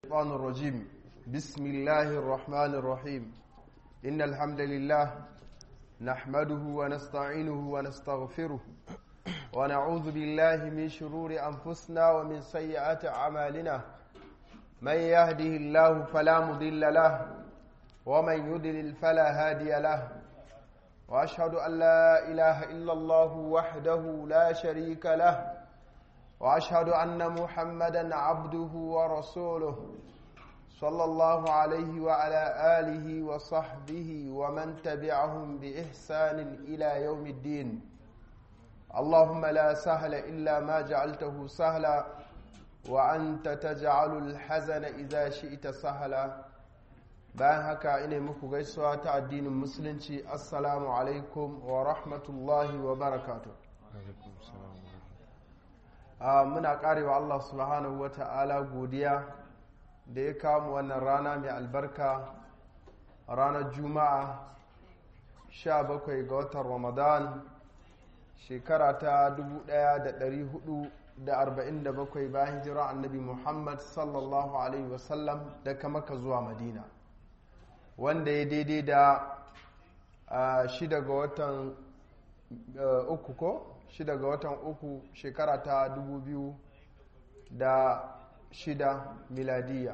الشيطان الرجيم بسم الله الرحمن الرحيم إن الحمد لله نحمده ونستعينه ونستغفره ونعوذ بالله من شرور أنفسنا ومن سيئات أعمالنا من يهده الله فلا مضل له ومن يضلل فلا هادي له وأشهد أن لا إله إلا الله وحده لا شريك له واشهد ان محمدا عبده ورسوله صلى الله عليه وعلى اله وصحبه ومن تبعهم باحسان الى يوم الدين اللهم لا سهل الا ما جعلته سهلا وانت تجعل الحزن اذا شئت سهلا bayan haka ina muku gaisuwa ta addinin musulunci assalamu alaikum wa rahmatullahi wa barakatuh Uh, muna karewa Allah subhanahu wa ta'ala godiya da ya kawo wannan rana mai albarka ranar juma'a 17 ga watan ramadan shekara ta 1447 bayan hijira annabi muhammad sallallahu alaihi wasallam daga maka zuwa madina wanda ya daidai da uh, shida ga watan uh, uku ko shida ga watan uku shekara ta dubu biyu da shida miladiya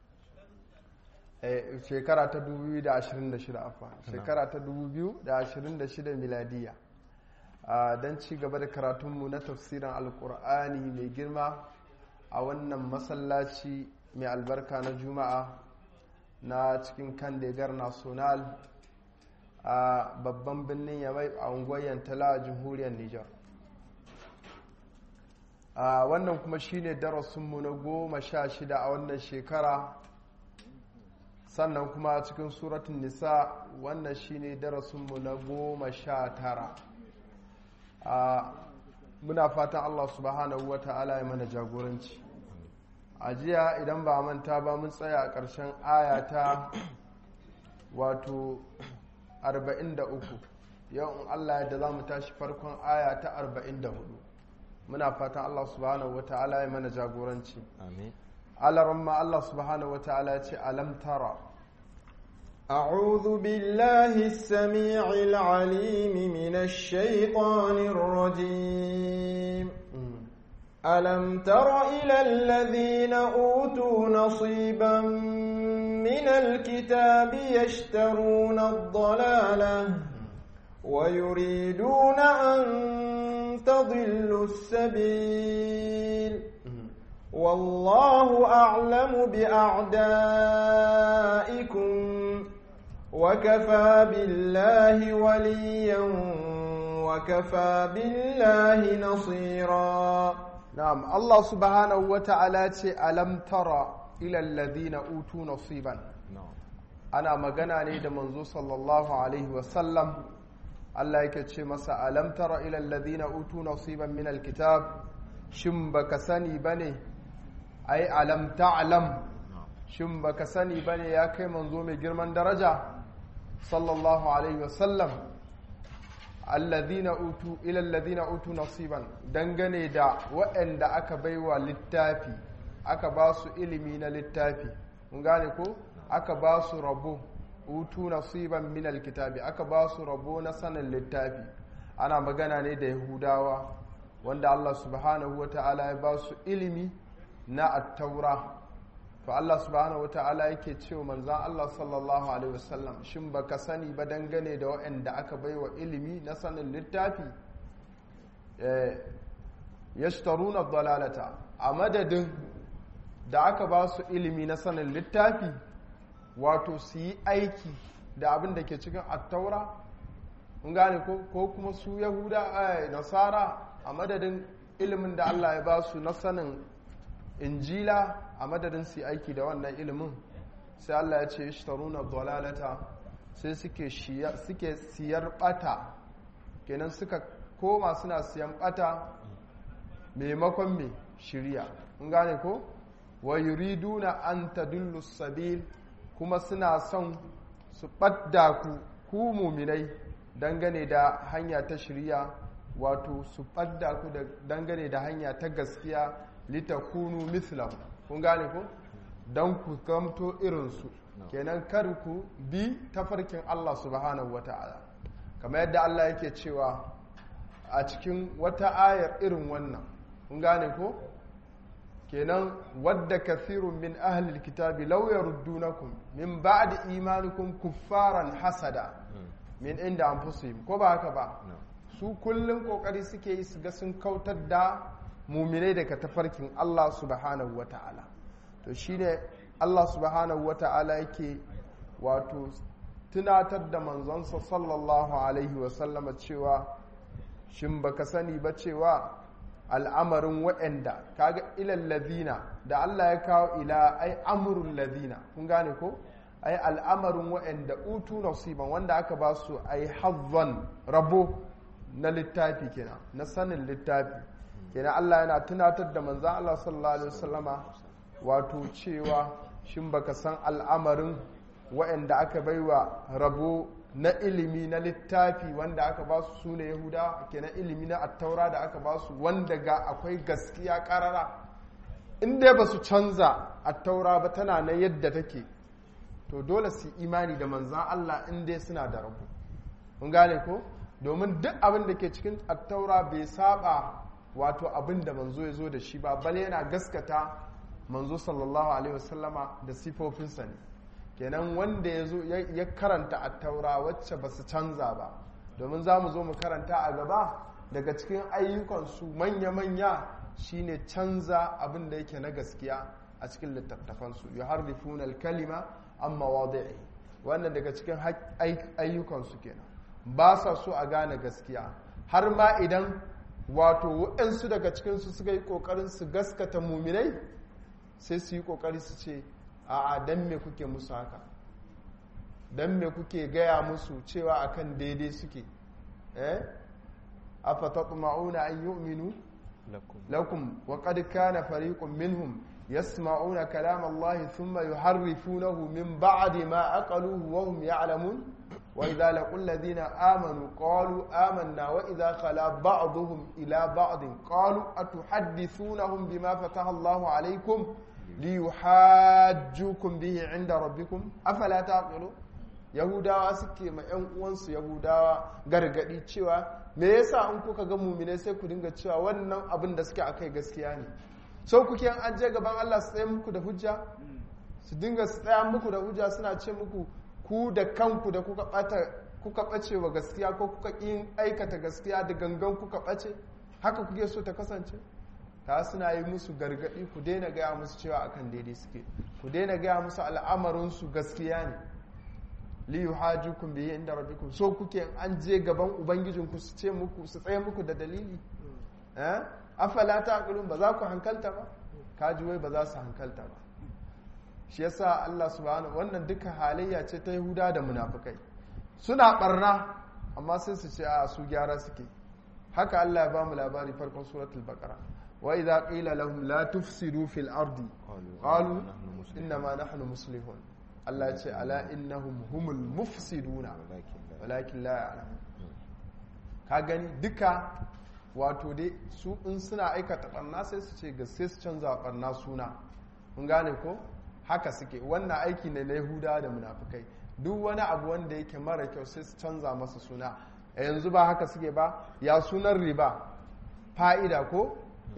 shekara ta dubu biyu da ashirin da shida afa shekara ta dubu biyu da ashirin da shida miladiya don ci gaba da karatunmu na tafsirin alkur'ani mai girma a wannan masallaci mai albarka na juma'a na cikin kan degar national a babban birnin yamai a unguwar yantala a jamhuriyar nijar a wannan kuma shine darasinmu na goma sha shida a wannan shekara sannan kuma cikin suratun nisa wannan shine darasinmu na goma sha tara a muna fatan allah subhanahu wa ta'ala ya mana jagoranci a jiya idan ba manta ba mun tsaya a ƙarshen ayata wato 43 yau in allah yadda za mu tashi farkon aya ta 44 muna fatan Allah subhanahu wa ta'ala ya mana jagoranci amin alaramma Allah subhanahu wa ta'ala ya ce alam tara أعوذ بالله السميع العليم من الشيطان الرجيم ألم تر إلى الذين أوتوا نصيبا من الكتاب يشترون الضلالة ويريدون أن تضلوا السبيل والله أعلم بأعدائكم وكفى بالله وليا وكفى بالله نصيرا نعم الله سبحانه وتعالى ألم ترى إلى الذين أوتوا نصيبا أنا مغنى نيد منزو صلى الله عليه وسلم Allah yake ce masa alam tara ila alladhina utu nasiban min alkitab shin baka sani bane ai alam ta'lam shin baka sani bane ya kai manzo mai girman daraja sallallahu alaihi wasallam alladhina utu ila alladhina utu nasiban dangane da waɗanda aka baiwa littafi aka ba su ilimi na littafi mun gane ko aka ba su rabo utu nasiban min alkitabi aka ba su rabo na sanin littafi ana magana ne da yahudawa wanda Allah subhanahu wata'ala ya ba su ilimi na attaura to Allah subhanahu wata'ala yake cewa manzan Allah sallallahu alaihi wasallam shin baka sani ba dangane da waɗanda aka baiwa ilimi na sanin littafi yashtaruna dalalata a madadin da aka ba su ilimi na sanin littafi wato su yi aiki da abin da ke cikin attaura mun gane ko kuma su yahuda a nasara a madadin ilimin da allah ya ba su na sanin injila a madadin su yi aiki da wannan ilimin sai allah ya ce ishtaruna dalalata sai suke siyar bata kenan suka koma suna siyan bata maimakon mai shirya mun gane ko wa yuriduna an tadullu sabil kuma suna son su ɓadda ku ku muminai dangane da hanya ta shirya wato su ɓadda ku dangane da hanya ta gaskiya litakunu mislahu kun gane ko don ku gamto irinsu kenan kar ku bi tafarkin Allah subhanahu wata'ala kamar yadda Allah yake cewa a cikin wata ayar irin wannan kun gane ko kenan wadda kathirun min ahlil kitabi law yaruddunakum min ba'di imanikum kuffaran hasada min inda anfusihim ko ba haka ba su kullum kokari suke yi su ga sun kautar da muminai daga tafarkin Allah subhanahu wata'ala to shine Allah subhanahu wata'ala yake wato tunatar da manzonsa sallallahu alaihi wasallama cewa shin baka sani ba cewa al'amarin waɗanda kaga ilal ladina da Allah ya kawo ila ai amrul ladina kun gane ko ai al'amarin waɗanda utu nasiban wanda aka ba su ai hazzan rabo na littafi kenan na sanin littafi kenan Allah yana tunatar da manzan Allah sallallahu alaihi wasallama wato cewa shin baka san al'amarin waɗanda aka baiwa rabo na ilimi na littafi wanda aka ba su sune yahuda kenan ilimi na attaura da aka ba su wanda ga akwai gaskiya karara in dai ba su canza attaura ba tana na yadda take to dole su imani da manzan Allah in dai suna da rabu mun gane ko domin duk abin da ke cikin attaura bai saba wato abin da manzo ya zo da shi ba bale yana gaskata manzo sallallahu alaihi wasallama da sifofinsa ne kenan wanda ya zo ya karanta attaura wacce ba su canza ba domin za mu zo mu karanta a gaba daga cikin ayyukansu manya-manya shine canza abin da yake na gaskiya a cikin littattafansu yuharrifuna al-kalima amma wadi'i wannan daga cikin ayyukansu kenan ba sa so a gane gaskiya har ma idan wato waɗansu daga cikinsu suka yi ƙoƙarin su gaskata muminai sai su yi ƙoƙari su ce a don me kuke musu haka don me kuke gaya musu cewa akan daidai suke eh afatatma'una an yu'minu lakum wa qad kana fariqun minhum يسمعون كلام الله ثم يحرفونه من بعد ما أقلوه وهم يعلمون وإذا لقوا الذين آمنوا قالوا آمنا وإذا خلا بعضهم إلى بعض قالوا أتحدثونهم بما فتح الله عليكم ليحاجوكم به عند ربكم أفلا تعقلون yahudawa suke ma 'yan uwansu yahudawa gargadi cewa me yasa in kuka ga mumine sai ku dinga cewa wannan abin da suke akai gaskiya ne sau kuke an je gaban Allah su tsaye muku da hujja su dinga su tsaya muku da hujja suna ce muku ku da kanku da kuka bata kuka bace wa gaskiya ko kuka yin aikata gaskiya da gangan kuka bace haka kuke so ta kasance ta suna yi musu gargadi ku daina gaya musu cewa akan daidai suke ku daina gaya musu al'amarin su gaskiya ne li yuhajukum bihi inda rabbikum so kuke an je gaban ubangijinku su ce muku su tsaye muku da dalili eh afala taqulun ba za ku hankalta ba kaji wai ba za su hankalta ba shi yasa Allah subhanahu wannan duka halayya ce ta Yahuda da munafikai suna barna amma sai su ce a su gyara suke haka Allah ya ba mu labari farkon suratul baqara wa idza qila lahum la tufsidu fil ardi qalu inna ma nahnu muslihun Allah ya ce ala innahum humul mufsiduna walakin la ya'lamun ka gani duka wato dai su in suna aikata barna sai su ce gaske su canza barna suna mun gane ko haka suke wannan aiki ne na yahuda da munafukai duk wani abu wanda yake mara kyau sai su canza masa suna a yanzu ba haka suke ba ya sunan riba fa'ida ko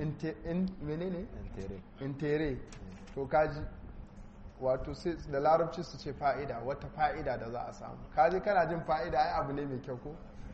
menene intere to kaji wato sai da larabci su ce fa'ida wata fa'ida da za a samu kaji kana jin fa'ida ai abu ne mai kyau ko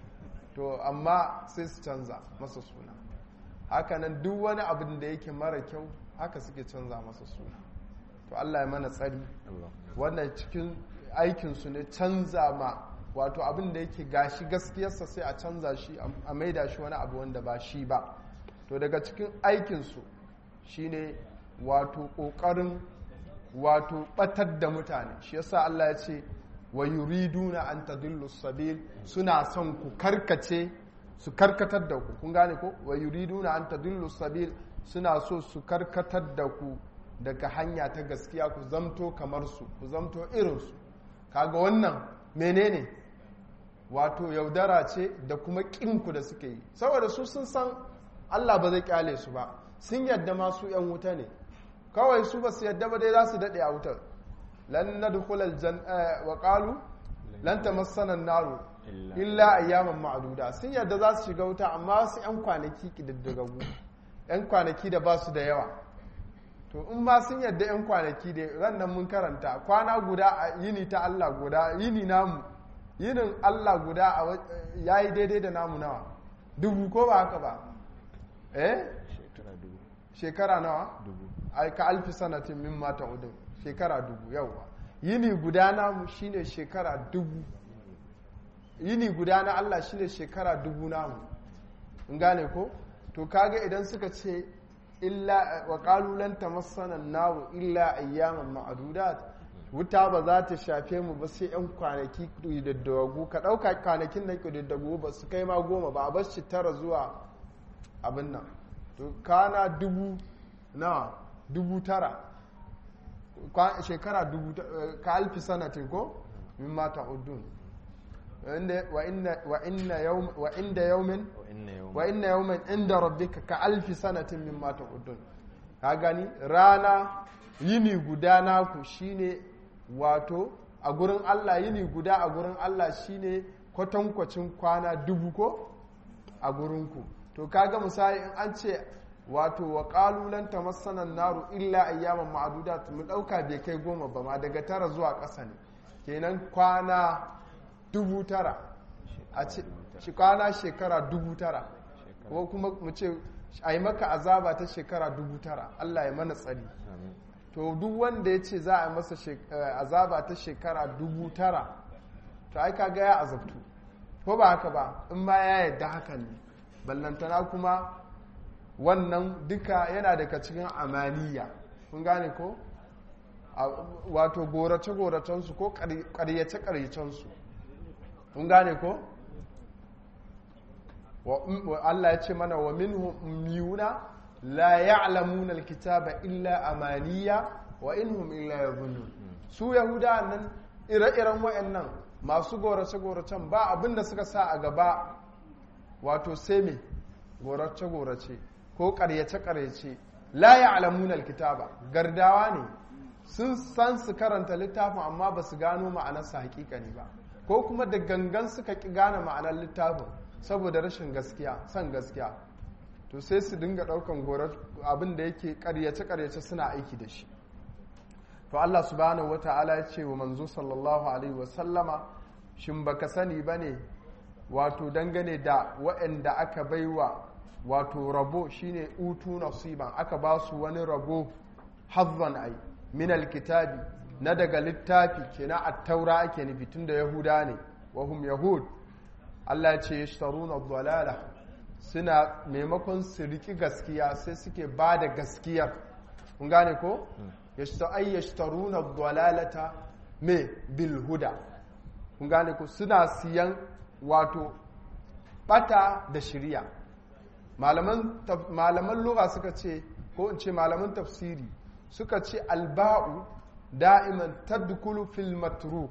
to amma sai su canza masa suna hakanan duk wani abin da yake mara kyau haka suke canza masa suna to Allah ya mana tsari wannan cikin aikinsu ne canza ma wato abin da yake gashi gaskiyarsa sai a canza shi a maida shi wani abu wanda ba shi ba to daga cikin aikinsu shine wato ƙoƙarin wato ɓatar da mutane shi yasa Allah ya ce wa yuriduna an tadillu sabil suna son ku karkace su karkatar da ku kun gane ko wa yuriduna an tadillu sabil suna so su karkatar da ku daga hanya ta gaskiya ku zamto kamar su ku zamto irin su kaga wannan menene wato yaudara ce da kuma kinku da suke yi saboda su sun san Allah ba zai kyale su ba sun yadda ma su yan wuta ne kawai su ba su yadda ba dai za su daɗe a wutar lan nadkhulal jan wa qalu lan tamassana an-naru illa ayyaman ma'duda sun yadda za su shiga wuta amma wasu yan kwanaki kididdagagu yan kwanaki da ba su da yawa to in ma sun yadda yan kwanaki da ran nan mun karanta kwana guda a yini ta Allah guda yini namu yinin Allah guda yayi daidai da namu nawa dubu ko ba haka ba eh shekara nawa ka alfi sanatin min mata udin shekara dubu yawa yini guda namu shine shekara dubu yini guda na Allah shine shekara dubu namu in gane ko to kaga idan suka ce illa wa qalu lan tamassana nawu illa ayyaman ma'dudat wuta ba za ta shafe mu ba sai yan kwanaki diddagu ka dauka kwanakin nan diddagu ba su kai ma goma ba a bar shi tara zuwa abin nan to kana dubu na dubu tara shekara dubu ka alfi sanatin ko min mata udun wa inda yaumin wa inna yaumin inda rabbika ka alfi sanatin min mata udun ka gani rana yini guda naku shine wato a gurin Allah yini guda a gurin Allah shine kwatankwacin kwana dubu ko a gurinku to kaga misali in an ce wato wa ƙalulan ta masanan naru illa ayyaman ma'adudat mu ɗauka bai kai goma ba ma daga tara zuwa ƙasa ne kenan kwana dubu tara a ci kwana shekara dubu tara ko kuma mu ce a yi maka azaba ta shekara dubu tara Allah ya mana tsari to duk wanda ya ce za a yi masa azaba ta shekara dubu tara to ai kaga ya azabtu ko ba haka ba in ma ya yadda hakan ne ballantana kuma wannan duka yana daga cikin amaniya kun gane ko wato gorace-goracensu ko karyace-karyacensu kun gane ko Allah ya ce mana wa minhum ummiyuna la ya'lamuna alkitaba illa amaniya wa inhum illa yadhunnun su yahuda nan ire-iren wayannan masu gorace-goracen ba abinda suka sa a gaba wato sai me gorace-gorace ko karyace-karyace la ya'lamuna alkitaba gardawa ne sun san su karanta littafin amma ba su gano ma'anarsa hakikani ba ko kuma da gangan suka ki gane ma'anar littafin saboda rashin gaskiya son gaskiya to sai su dinga daukan gorar abin da yake karyace-karyace suna aiki da shi to Allah subhanahu wata'ala ya ce wa manzo sallallahu alaihi wasallama shin baka sani bane wato dangane da waɗanda aka baiwa wato rabo shine utu nasiban aka ba su wani rabo hazzan ai min alkitabi na daga littafi kenan at-taura ake nufi tunda yahuda ne wa hum yahud Allah ya ce yashtaruna dhalala suna maimakon su riki gaskiya sai suke ba da gaskiyar kun gane ko ay yashtaruna dhalalata me bil huda kun gane ko suna siyan wato bata da shiriya malaman malaman lugha suka ce ko in ce malaman tafsiri suka ce alba'u da'iman tadkulu fil matruk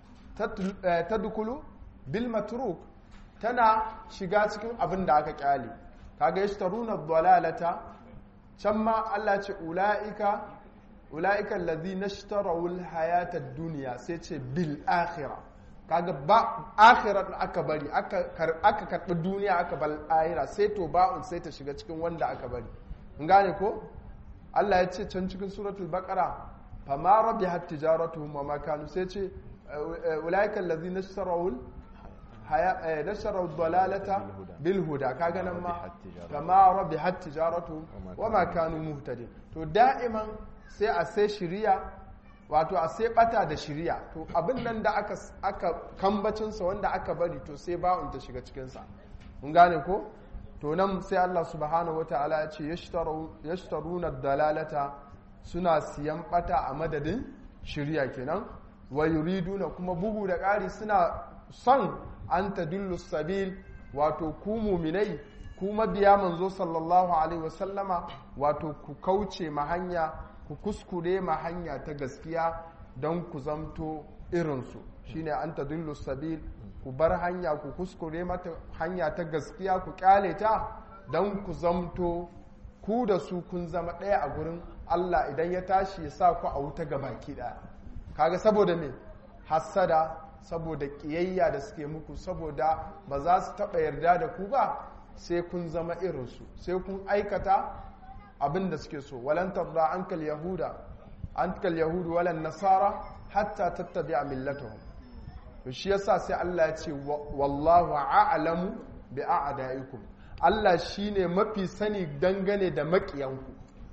tadkulu bil matruk tana shiga cikin abin da aka kyale kaga yashtaruna dhalalata can ma Allah ce ulaika ulaika allazina ishtaraw al hayata ad-dunya sai ce bil akhirah kaga ba akhirat aka bari aka aka karbi duniya aka bal ahira sai to ba'un sai ta shiga cikin wanda aka bari mun gane ko Allah ya ce can cikin suratul baqara fama rabihat tijaratuhum wa ma kanu sai ce ulaika allazina ishtaraw haya nashara dalalata bil huda kaga nan ma fama rabihat tijaratuhum wa ma kanu muhtadin to da'iman sai a sai shiriya wato a sai bata da shiriya to abin nan da aka aka kambacin sa wanda aka bari to sai ba'un ta shiga cikin sa mun gane ko to nan sai Allah subhanahu wataala ya ce yashtaruna dalalata suna siyan bata a madadin shirya kenan wa yuriduna kuma bugu da ƙari suna son an tadullu sabil wato ku muminai ku mabiya manzo sallallahu alaihi wasallama wato ku kauce ma hanya ku kuskure ma hanya ta gaskiya don ku zamto irinsu shine an tadullu sabil ku bar hanya ku kuskure mata hanya ta gaskiya ku kyale ta don ku zamto ku da su kun zama ɗaya a gurin Allah idan ya tashi ya sa ku a wuta ga baki ɗaya kaga saboda me hassada saboda ƙiyayya da suke muku saboda ba za su taɓa yarda da ku ba sai kun zama irinsu sai kun aikata abin da suke so walan tarda ankal yahuda ankal yahudu walan nasara hatta tattabi'a millatahum to shi yasa sai Allah ya ce wallahu a'lamu bi a'daikum Allah shine mafi sani dangane da makiyanku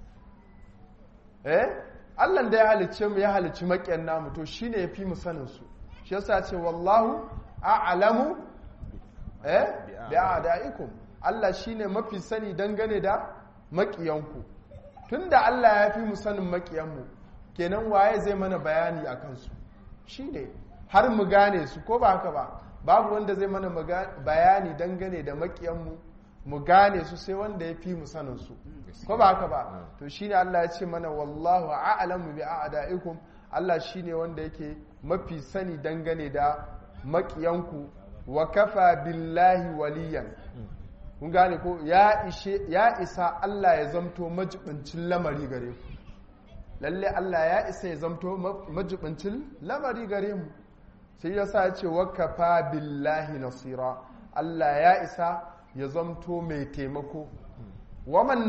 eh Allah da ya halicce mu ya halicci makiyan namu to shine yafi mu sanin su shi yasa ce wallahu a'lamu eh bi a'daikum Allah shine mafi sani dangane da makiyanku tunda Allah ya fi mu sanin makiyanmu kenan waye zai mana bayani akan su shine har mu gane su ko ba haka ba babu wanda zai mana bayani dangane da makiyanmu mu gane su sai wanda ya fi mu sanin su ko ba haka ba to shine Allah ya ce mana wallahu a'lamu bi a'daikum Allah shine wanda yake mafi sani dangane da makiyanku wa kafa billahi waliyan kun gane ko ya ishe ya isa Allah ya zamto majibincin lamari gare ku lalle Allah ya isa ya zamto majibincin lamari gare mu sai ya sa ce wakafa billahi nasira Allah ya isa ya zamto mai taimako waman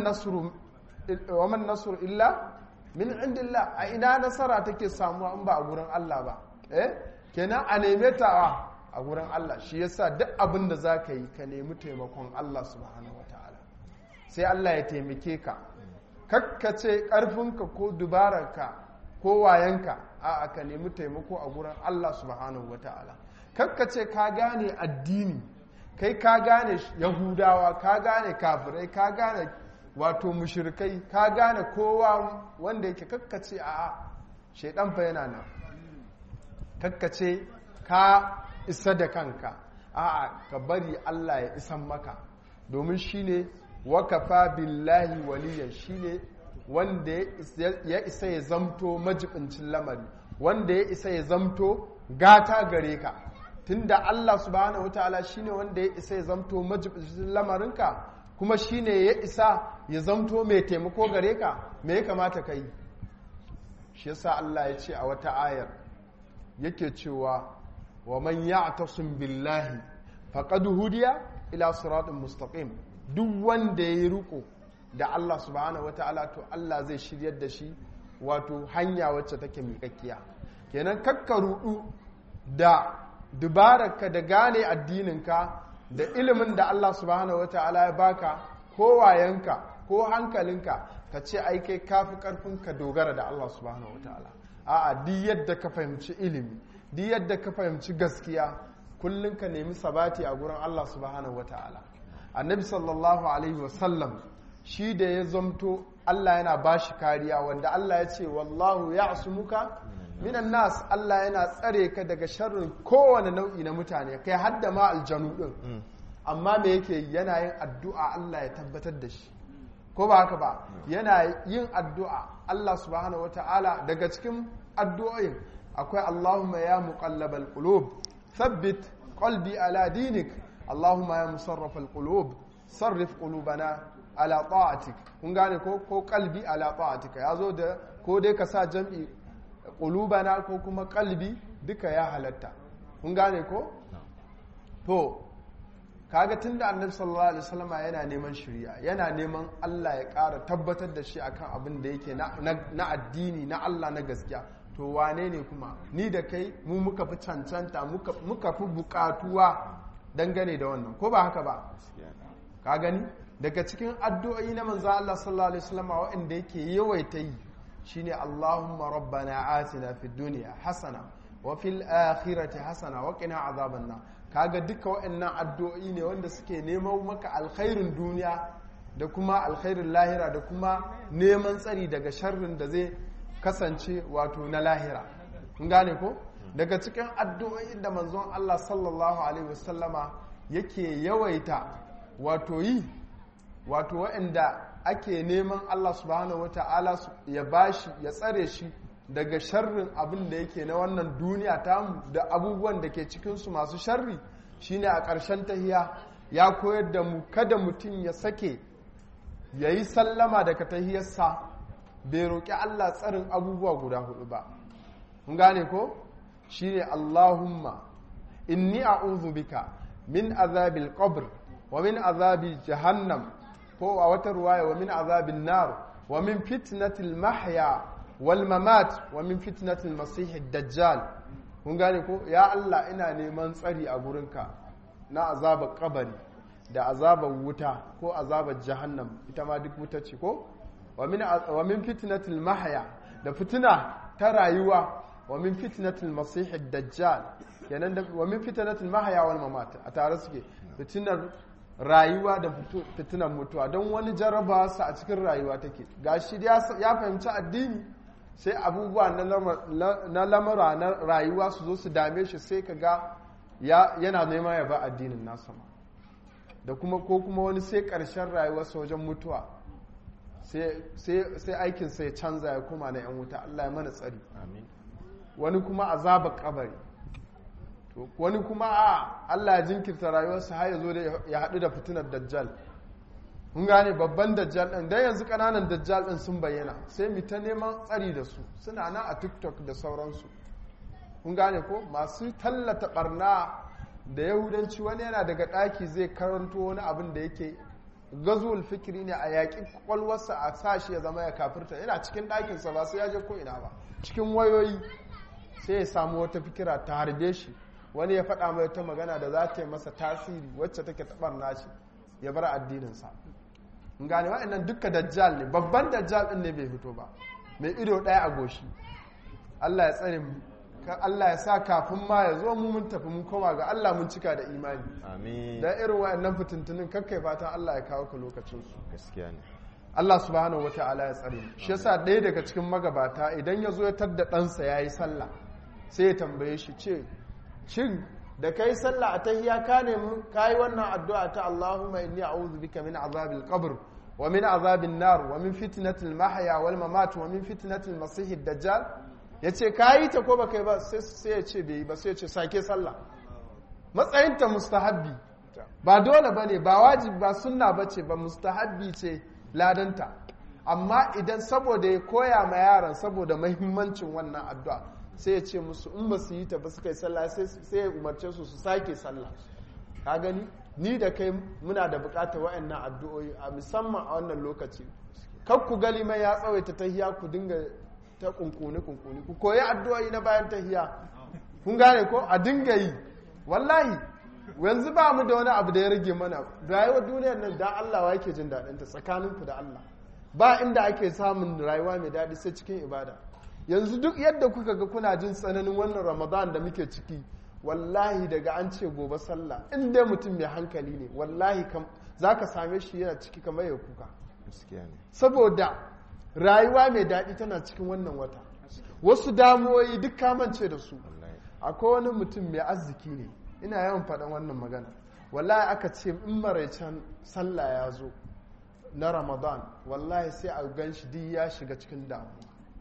nasru illa min indillah a ina nasara take samuwa in ba a gurin Allah ba eh kenan a neme ta a gurin Allah shi yasa duk abin da za ka yi ka nemi taimakon Allah subhanahu wataala sai Allah ya taimake ka kakkace karfinka ko dubararka ko wayanka a ka nemi taimako a gurin Allah subhanahu wataala kakkace ka gane addini kai ka gane yahudawa ka gane kafirai ka gane wato mushrikai ka gane kowa wanda yake kakkace a shaidan fa yana nan kakkace ka isa da kanka a'a ka bari Allah ya isan maka domin shine wakafa billahi waliyan shine wanda ya isa ya zamto majibincin lamari wanda ya isa ya zamto gata gare ka tunda Allah subhanahu wataala shine wanda ya isa ya zamto majibincin lamarinka kuma shine ya isa ya zamto mai taimako gare ka me ya kamata ka yi shi yasa Allah ya ce a wata ayar yake cewa wa man ya'tasim billahi faqad hudiya ila siratin mustaqim duk wanda yayi riko da Allah subhanahu wataala to Allah zai shiryar da shi wato hanya wacce take miƙakkiya kenan kakka rudu da dubararka da gane addininka da ilimin da Allah subhanahu wataala ya baka ko wayanka ko hankalinka ka ce ai kai kafi karfin ka dogara da Allah subhanahu wataala a'a duk yadda ka fahimci ilimi duk yadda ka fahimci gaskiya kullum ka nemi sabati a gurin Allah subhanahu wataala annabi sallallahu alaihi wasallam shi da ya zamto Allah yana bashi kariya wanda Allah ya ce wallahu ya'sumuka minan nas Allah yana tsare ka daga sharrin kowane nau'i na mutane kai hadda ma aljanu din amma me yake yana yin addu'a Allah ya tabbatar da shi ko ba haka ba yana yin addu'a Allah subhanahu wata'ala daga cikin addu'o'in akwai Allahumma ya muqallabal qulub thabbit qalbi ala dinik Allahumma ya musarrafal qulub sarrif qulubana ala ta'atik kun gane ko ko qalbi ala ta'atika yazo da ko dai ka sa jam'i qulubana ko kuma qalbi duka ya halatta kun gane ko to kaga tunda annabi sallallahu alaihi wasallam yana neman shirya yana neman Allah ya ƙara tabbatar da shi akan abin da yake na addini na Allah na gaskiya to wane ne kuma ni da kai mu muka fi cancanta muka fi bukatuwa dangane da wannan ko ba haka ba ka gani daga cikin addu'o'i na manzo Allah sallallahu alaihi wasallam wanda yake yawaita yi shine Allahumma rabbana atina fid dunya hasana wa fil akhirati hasana wa qina azaban nar kaga duka waɗannan addu'o'i ne wanda suke neman maka alkhairin duniya da kuma alkhairin lahira da kuma neman tsari daga sharrin da zai kasance wato na lahira kun gane ko daga cikin addu'o'in da manzon Allah sallallahu alaihi wasallama yake yawaita wato yi wato waɗanda ake neman Allah subhanahu wata'ala ya bashi ya tsare shi daga sharrin abin da yake na wannan duniya tamu da abubuwan da ke cikinsu masu sharri shine a ƙarshen tahiya ya koyar da mu kada mutum ya sake ya yi sallama daga tahiyarsa bai roƙi Allah tsarin abubuwa guda hudu ba mun gane ko shine Allahumma inni a'udhu bika min azabil qabr wa min azabi jahannam ko a wata ruwaya wa min azabin nar wa min fitnatil mahya wal mamat wa min fitnatil masih dajjal kun gane ko ya Allah ina neman tsari a gurinka na azabar kabari da azabar wuta ko azabar jahannam ita ma duk wuta ce ko wa min fitnatil mahya da fitina ta rayuwa wa min fitnatil masih dajjal kenan da wa min fitnatil mahya wal mamat a tare suke fitinar rayuwa da fitinar mutuwa don wani jarraba su a cikin rayuwa take gashi ya fahimci addini sai abubuwa na lamura na rayuwa su zo su dame shi sai ka ga yana nema ya ba addinin nasa ma da kuma ko kuma wani sai ƙarshen rayuwarsa wajen mutuwa sai aikinsa ya canza ya koma na 'yan wuta Allah ya mana tsari wani kuma azabar kabari wani kuma a Allah ya jinkirta rayuwarsa har ya zo da ya haɗu da fitinar dajjal kun gane babban dajjal ɗin dan yanzu ƙananan dajjal ɗin sun bayyana sai mu ta neman tsari da su suna nan a tiktok da sauransu kun gane ko masu tallata barna da yahudanci wani yana daga ɗaki zai karanto wani abin da yake gazuwul fikiri ne a yaƙi kwakwalwarsa a sashi ya zama ya kafirta yana cikin ɗakinsa ba sai ya je ko ina ba cikin wayoyi sai ya samu wata fikira ta harbe shi wani ya faɗa mai ta magana da za ta yi masa tasiri wacce take taɓar nashi ya bar addininsa in gane wa'annan dukka dajjal ne babban dajjal ɗin ne bai fito ba mai ido ɗaya a goshi Allah ya tsare mu Allah ya sa kafin ma ya zo mu mun tafi mun koma ga Allah mun cika da imani amin da irin wa'annan fitintunin kakkai fatan Allah ya kawo ka lokacin su gaskiya ne Allah subhanahu wata'ala ya tsare mu shi yasa ɗaya daga cikin magabata idan ya zo ya tadda ɗansa ya yi sallah sai ya tambaye shi ce shin da kai sallah a tahiya ka nemi ka yi wannan addu'a ta Allahumma inni a'udhu bika min azabil qabr wa min azabin nar wa min fitnatil mahya wal mamat wa min fitnatil masih dajjal yace ka yi ta ko ba kai ba sai ya ce bai yi ba sai ya ce sake sallah matsayinta mustahabbi ba dole bane ba wajibi ba sunna bace ba mustahabbi ce ladanta amma idan saboda ya koya ma yaran saboda mahimmancin wannan addu'a sai ya ce musu in ba su yi ta ba su kai sallah sai ya umarce su su sake sallah ka gani ni da kai muna da bukatar wa'annan addu'o'i a musamman a wannan lokaci kar ku gali mai ya tsawaita tahiya ku dinga ta kunkuni kunkuni ku koyi addu'o'i na bayan tahiya kun gane ko a dinga yi wallahi yanzu ba mu da wani abu da ya rage mana rayuwar duniyar nan da Allah wa yake jin daɗin ta tsakaninku da Allah ba inda ake samun rayuwa mai daɗi sai cikin ibada yanzu duk yadda kuka ga kuna jin tsananin wannan ramadan da muke ciki wallahi daga an ce gobe sallah in dai mutum mai hankali ne wallahi za ka same shi yana ciki kamar ya kuka saboda rayuwa mai daɗi tana cikin wannan wata wasu damuwoyi duk kamance da su akwai wani mutum mai arziki ne ina yawan faɗan wannan magana wallahi aka ce in maraicen sallah ya zo na ramadan wallahi sai a gan shi duk ya shiga cikin damuwa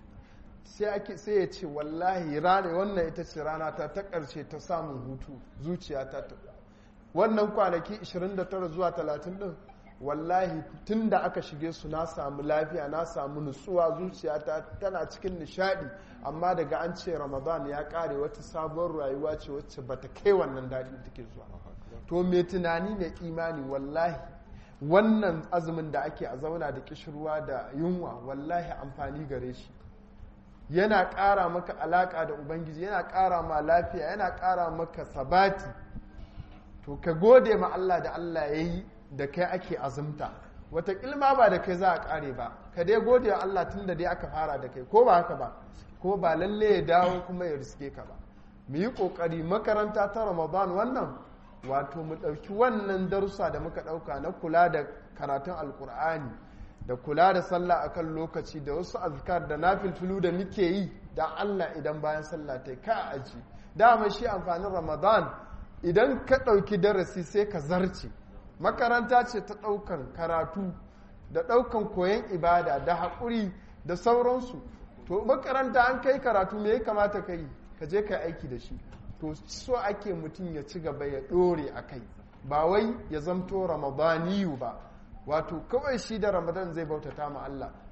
sai ya ce wallahi rana wannan ita ce rana ta ta ƙarshe ta samun hutu zuciya ta ta wannan kwanaki 29 zuwa 30 din wallahi tun da aka shige su na samu lafiya na samu nutsuwa zuciya ta tana cikin nishadi amma daga an ce ramadan ya ƙare wata sabuwar rayuwa ce wacce ba ta kai wannan daɗi take zuwa to mai tunani mai imani wallahi wannan azumin da ake a zauna da kishirwa da yunwa wallahi amfani gare shi yana ƙara maka alaƙa da ubangiji yana ƙara ma lafiya yana ƙara maka sabati to ka gode ma Allah da Allah ya yi da kai ake azumta wataƙilma ba da kai za a ƙare ba ka dai gode wa Allah tun da dai aka fara da kai ko ba haka ba ko ba lalle ya dawo kuma ya riske ka ba mu yi ƙoƙari makaranta ta ramadan wannan wato mu ɗauki wannan darussa da muka ɗauka na kula da karatun alƙur'ani da kula da sallah akan lokaci da wasu azkar da nafilfilu da muke yi da Allah idan bayan sallah ta ka aji dama shi amfanin ramadan idan ka ɗauki darasi sai ka zarce makaranta ce ta ɗaukan karatu da ɗaukan koyon ibada da haƙuri da sauransu to makaranta an kai karatu me ya kamata ka yi ka je ka aiki da shi to so ake mutum ya ci gaba ya ɗore a kai ba wai ya zamto ramadaniyu ba wato kawai shi da ramadan zai bautata ma Allah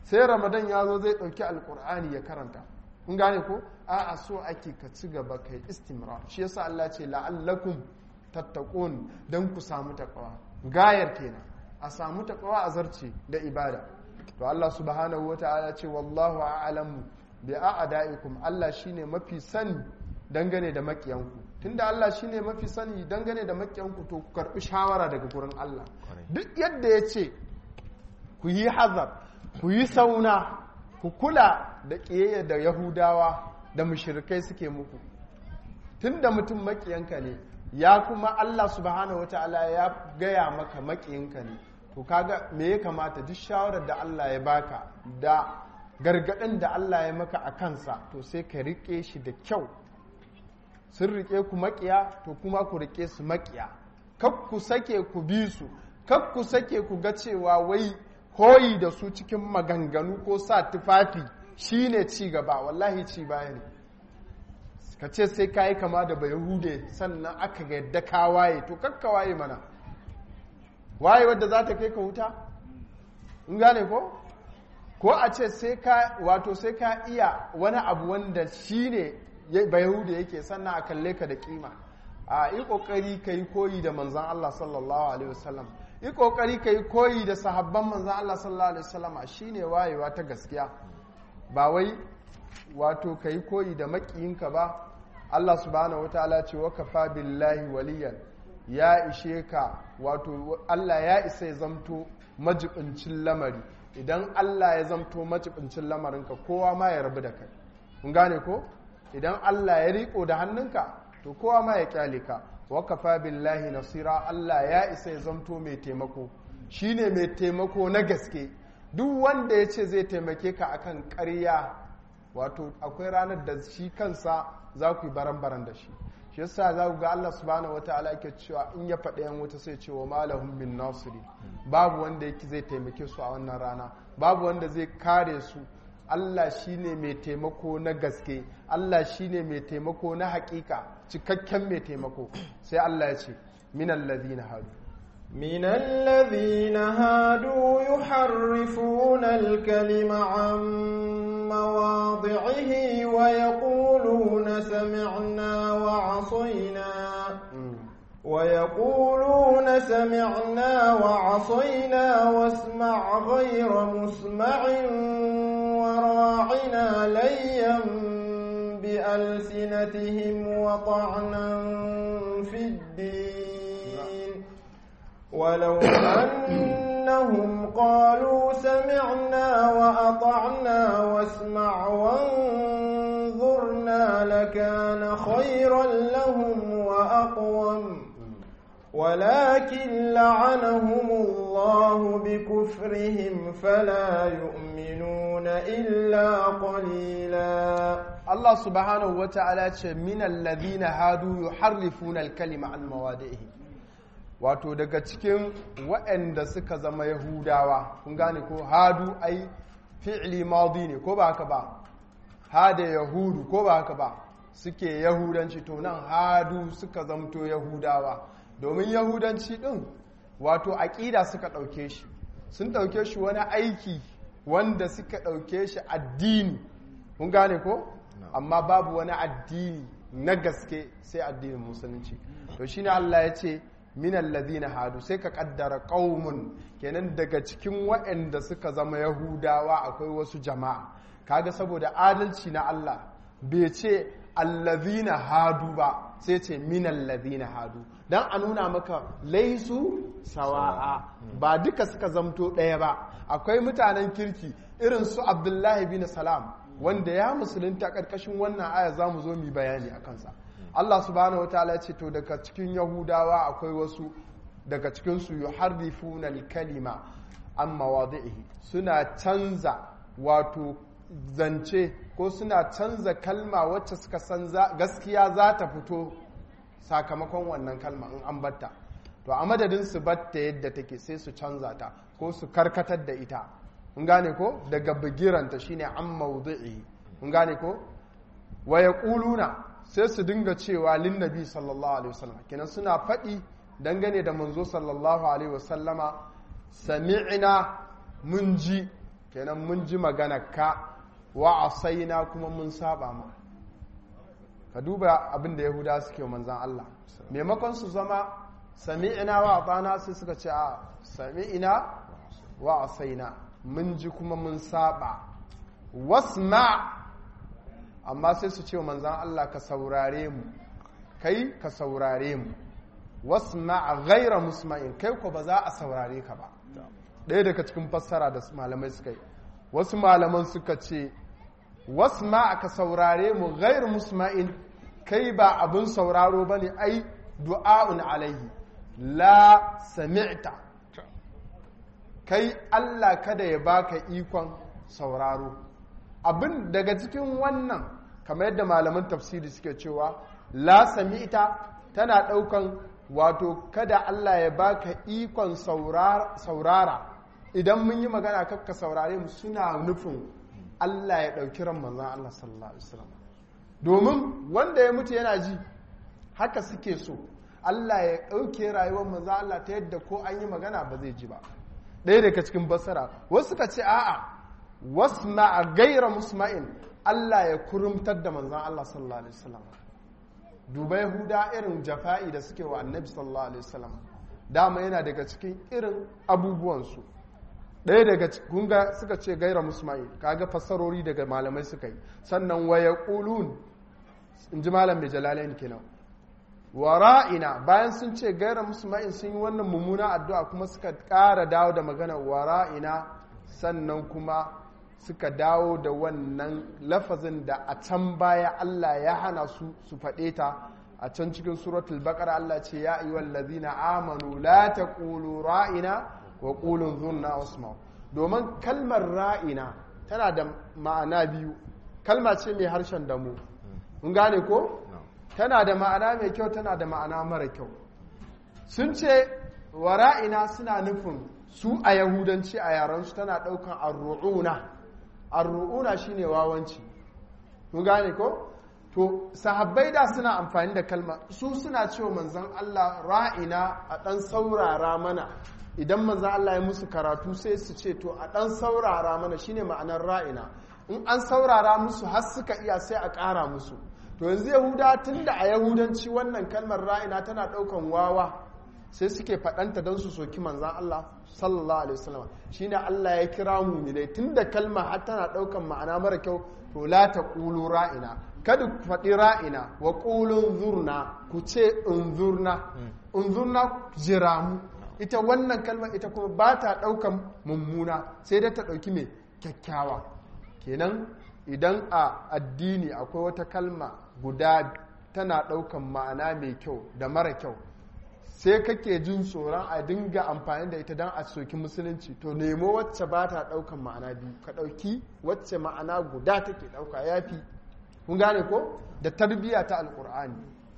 sai ramadan ya zo zai ɗauki alkur'ani ya karanta kun gane ko a'a so ake ka ci gaba kai istimrar shi yasa Allah ce la'allakum tattaqun dan ku samu takawa gayar kenan a samu takawa a zarce da ibada to Allah subhanahu wataala ce wallahu a'lamu bi a'daikum Allah shine mafi sani dangane da makiyanku tunda Allah shine mafi sani dangane da makiyanku to ku karbi shawara daga gurin Allah duk yadda ya ce ku yi hazar ku yi sauna ku kula da ƙiyayya da yahudawa da mushirikai suke muku tunda mutum makiyanka ne ya kuma Allah subhanahu wataala ya gaya maka makiyinka ne to kaga me ya kamata duk shawarar da Allah ya baka da gargaɗin da Allah ya maka a kansa to sai ka riƙe shi da kyau sun riƙe ku makiya to kuma ku riƙe su makiya kak ku sake ku bi su kak ku sake ku ga cewa wai koyi da su cikin maganganu ko sa tufafi shine ci gaba wallahi ci baya ne ka ce sai ka yi kama da bayahude sannan aka ga yadda ka waye to kakka waye mana waye wadda za ta kai ka wuta in gane ko ko a ce sai ka wato sai ka iya wani abu wanda shine bayahude yake sannan a kalle ka da kima a yi kokari ka yi koyi da manzan Allah sallallahu alaihi wasallam yi kokari ka yi koyi da sahabban manzan Allah sallallahu alaihi wasallam shine wayewa ta gaskiya ba wai wato ka yi koyi da makiyinka ba Allah subhanahu wataala ce wa kafa billahi waliyan ya ishe ka wato Allah ya isa ya zamto majibincin lamari idan Allah ya zamto majibincin lamarinka kowa ma ya rabu da kai kun gane ko idan Allah ya riko da hannunka to kowa ma ya kyale ka wa kafa billahi nasira Allah ya isa ya zamto mai taimako shine mai taimako na gaske duk wanda ya ce zai taimake ka akan ƙarya wato akwai ranar da shi kansa za ku yi baran-baran da shi shi yasa za ku ga Allah subhanahu wataala yake cewa in ya faɗa yan wuta sai ce wa malahum bin nasiri babu wanda yake zai taimake su a wannan rana babu wanda zai kare su Allah shine mai taimako na gaske Allah shine mai taimako na hakika cikakken mai taimako sai Allah ya ce minal ladina hadu من الذين هادوا يحرفون الكلم عن مواضعه ويقولون سمعنا وعصينا ويقولون سمعنا وعصينا واسمع غير مسمع وراعنا ليا بألسنتهم وطعنا في الدين ولو أنهم قالوا سمعنا وأطعنا واسمع وانظرنا لكان خيرا لهم وأقوم ولكن لعنهم الله بكفرهم فلا يؤمنون إلا قليلا Allah subhanahu wa ta'ala ce minal ladina hadu yuharrifuna al-kalima an mawadihi wato daga cikin waɗanda suka zama yahudawa kun gane ko hadu ai fi'li madi ne ko ba haka ba hada yahudu ko ba haka ba suke yahudanci to nan hadu suka zamto yahudawa domin yahudanci din wato aƙida suka ɗauke shi sun ɗauke shi wani aiki wanda suka ɗauke shi addini kun gane ko amma babu wani addini na gaske sai addinin musulunci to shine Allah ya ce minal ladina hadu sai ka kaddara qaumun kenan daga cikin waɗanda suka zama yahudawa akwai wasu jama'a kaga saboda adalci na Allah bai ce allazina hadu ba sai ce minal ladina hadu dan a nuna maka laisu sawa'a ba duka suka zamto ɗaya ba akwai mutanen kirki irin su abdullahi bin salam wanda ya musulunta ƙarƙashin wannan aya za mu zo mu bayani a kansa Allah subhanahu wataala ce to daga cikin yahudawa akwai wasu daga cikinsu yuharrifuna al-kalima an mawadi'ihi suna canza wato zance ko suna canza kalma wacce suka san gaskiya za ta fito sakamakon wannan kalma in an batta to a madadin su batta yadda take sai su canza ta ko su karkatar da ita mun gane ko daga bigiranta shine an mawdi'i mun gane ko wa yaquluna sai su dinga cewa lin nabi sallallahu alaihi wasallam kenan suna faɗi dangane da manzo sallallahu alaihi wasallama sami'na mun ji kenan mun ji magana ka wa asaina kuma mun saba ma ka duba abin da yahuda suke manzan Allah maimakon su zama sami'ina wa atana sai suka ce a sami'ina wa asaina mun ji kuma mun saba wasma amma sai su ce manzan Allah ka saurare mu kai ka saurare mu wasma ghaira musma'in kai ko ba za a saurare ka ba ɗaya daga cikin fassara da malamai suka yi wasu malaman suka ce wasma ka saurare mu ghair musma'in kai ba abin sauraro ba ne ai du'a'un alaihi la sami'ta kai Allah kada ya baka ikon sauraro abin daga cikin wannan kamar yadda malaman tafsiri suke cewa la sami'ta tana ɗaukan wato kada Allah ya baka ikon saurara idan mun yi magana kakka saurare mu suna nufin Allah ya ɗauki ran manzan Allah sallallahu Alaihi wasallam domin wanda ya mutu yana ji haka suke so Allah ya ɗauke rayuwar manzan Allah ta yadda ko an yi magana ba zai ji ba ɗaya daga cikin basara wasu suka ce a'a wasu na a gaira musma'in Allah ya kurumtar da manzan Allah sallallahu Alaihi wasallam duba yahuda irin jafa'i da suke wa annabi sallallahu Alaihi wasallam dama yana daga cikin irin abubuwansu ɗaya daga kunga suka ce gaira musma'il kaga fassarori daga malamai suka yi sannan waya ƙulun in ji malam mai jalalain kenan wa ra'ina bayan sun ce gaira musma'il sun yi wannan mummuna addu'a kuma suka ƙara dawo da magana wa ra'ina sannan kuma suka dawo da wannan lafazin da a can baya Allah ya hana su su faɗe ta a can cikin suratul baqara Allah ce ya ayyuhal ladzina amanu la taqulu ra'ina wa ƙulun zunna usman domin kalmar ra'ina tana da ma'ana biyu kalma ce mai harshen damu mun gane ko tana da ma'ana mai kyau tana da ma'ana mara kyau sun ce wa ra'ina suna nufin su a yahudanci a yaransu tana ɗaukan arru'una arru'una shine wawanci mun gane ko to sahabbai da suna amfani da kalma su suna cewa manzon Allah ra'ina a ɗan saurara mana idan manzo Allah ya musu karatu sai su ce to a dan saurara mana shine ma'anar ra'ina in an saurara musu har suka iya sai a ƙara musu to yanzu yahuda tunda a yahudanci wannan kalmar ra'ina tana ɗaukan wawa sai suke faɗanta don su soki manzan Allah sallallahu alaihi wasallam shine Allah ya kira mu'minai tunda kalma har tana ɗaukan ma'ana mara kyau to la taqulu ra'ina kada ku faɗi ra'ina wa qulun zurna ku ce unzurna unzurna jiramu ita wannan kalmar ita kuma ba ta ɗaukan mummuna sai dai ta ɗauki mai kyakkyawa kenan idan a addini akwai wata kalma guda tana ɗaukan ma'ana mai kyau da mara kyau sai kake jin tsoron a dinga amfani da ita don a soki musulunci to nemo wacce ba ta ɗaukan ma'ana biyu ka ɗauki wacce ma'ana guda take ɗauka ya fi kun gane ko da tarbiyya ta alƙur'ani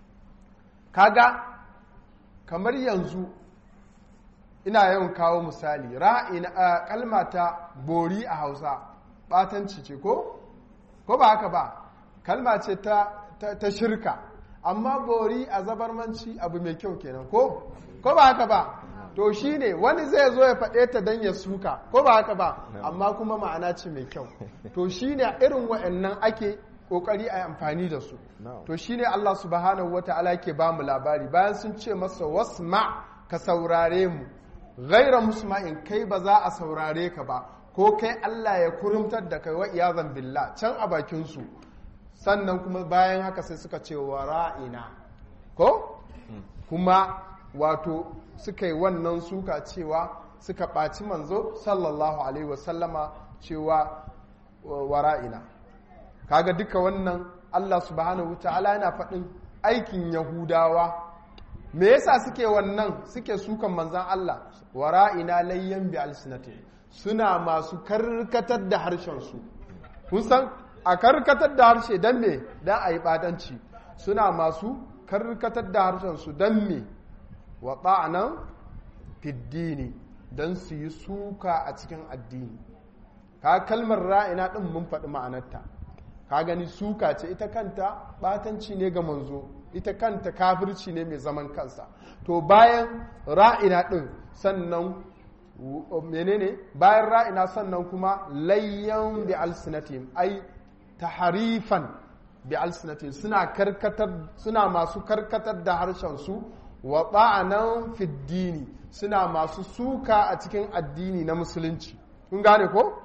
kaga kamar yanzu ina yawan kawo misali ra'ina kalma ta bori a hausa batanci ce ko ko ba haka ba kalma ce ta, ta, shirka amma bori a zabarmanci abu mai kyau kenan ko ko ba haka ba to shine wani zai zo ya faɗe ta don ya suka ko ba haka ba amma kuma ma'ana ce mai kyau to shine irin wa'annan ake kokari a amfani da su to shine Allah subhanahu wata'ala ke ba mu labari bayan sun ce masa wasma ka saurare mu gaira musma'in kai ba za a saurare ka ba ko kai Allah ya kurumtar da kai wa iyazan billah can a bakin su sannan kuma bayan haka sai suka ce wa ra'ina ko kuma wato suka yi wannan suka cewa suka ɓaci manzo sallallahu alaihi wasallama cewa wa ra'ina kaga duka wannan Allah subhanahu ta'ala yana faɗin aikin yahudawa me yasa suke wannan suke sukan manzan Allah wara'ina layyan bi alsinati suna masu karkatar da harshen su kun san a karkatar da harshe dan me dan ayi batanci suna masu karkatar da harshen su dan me wa ta'anan fiddini dan su yi suka a cikin addini ka kalmar ra'ina din mun faɗi ma'anarta ka gani suka ce ita kanta batanci ne ga manzo ita kanta kafirci ne mai zaman kansa to bayan ra'ina ɗin sannan menene bayan ra'ina sannan kuma layyan bi alsinatihim ai taharifan bi alsinatihim suna karkatar suna masu karkatar da harshen su wa ta'anan fi dini suna masu suka a cikin addini na musulunci kun gane ko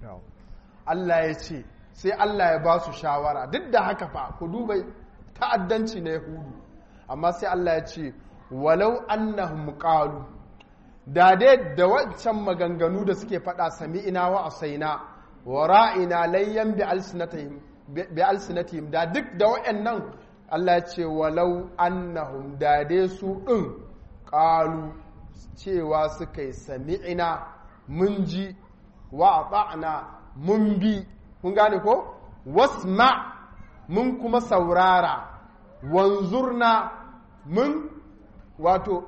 Allah ya ce sai Allah ya ba su shawara duk da haka fa ku duba ta'addanci na yahudu amma sai Allah ya ce walau annahum qalu da dai da wancan maganganu da suke faɗa sami'ina wa asaina wa ra'ina layyan bi alsinatihim bi alsinatihim da duk da wayannan Allah ya ce walau annahum da dai su din qalu cewa suka yi sami'ina mun ji wa ata'na mun bi kun gane ko wasma mun kuma saurara wanzurna mun wato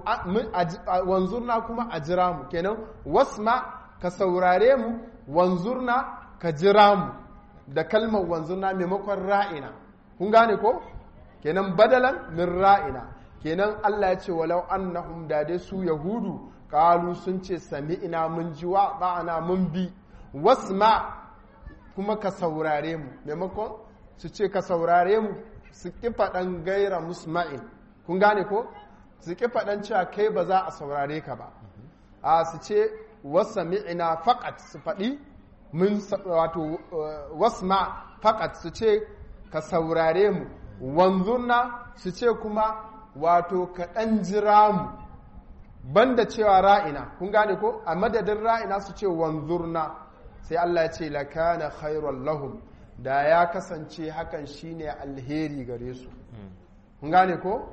wanzurna kuma a jira mu kenan wasma ka saurare mu wanzurna ka jira mu da kalmar wanzurna maimakon ra'ina kun gane ko kenan badalan min ra'ina kenan Allah ya ce walau annahum da dai su yahudu kalu sun ce sami'ina mun ji wa ba'ana mun bi wasma kuma ka saurare mu maimakon su ce ka saurare mu su ƙi faɗan gaira musma'in kun gane ko su ƙi faɗan cewa kai ba za a saurare ka ba a su ce wasa mi'ina faƙat su faɗi mun wato wasma faƙat su ce ka saurare mu wanzurna su ce kuma wato ka ɗan jira mu banda cewa ra'ina kun gane ko a madadin ra'ina su ce wanzurna sai Allah ya ce lakana khairul lahum da ya kasance hakan shine alheri gare su kun gane ko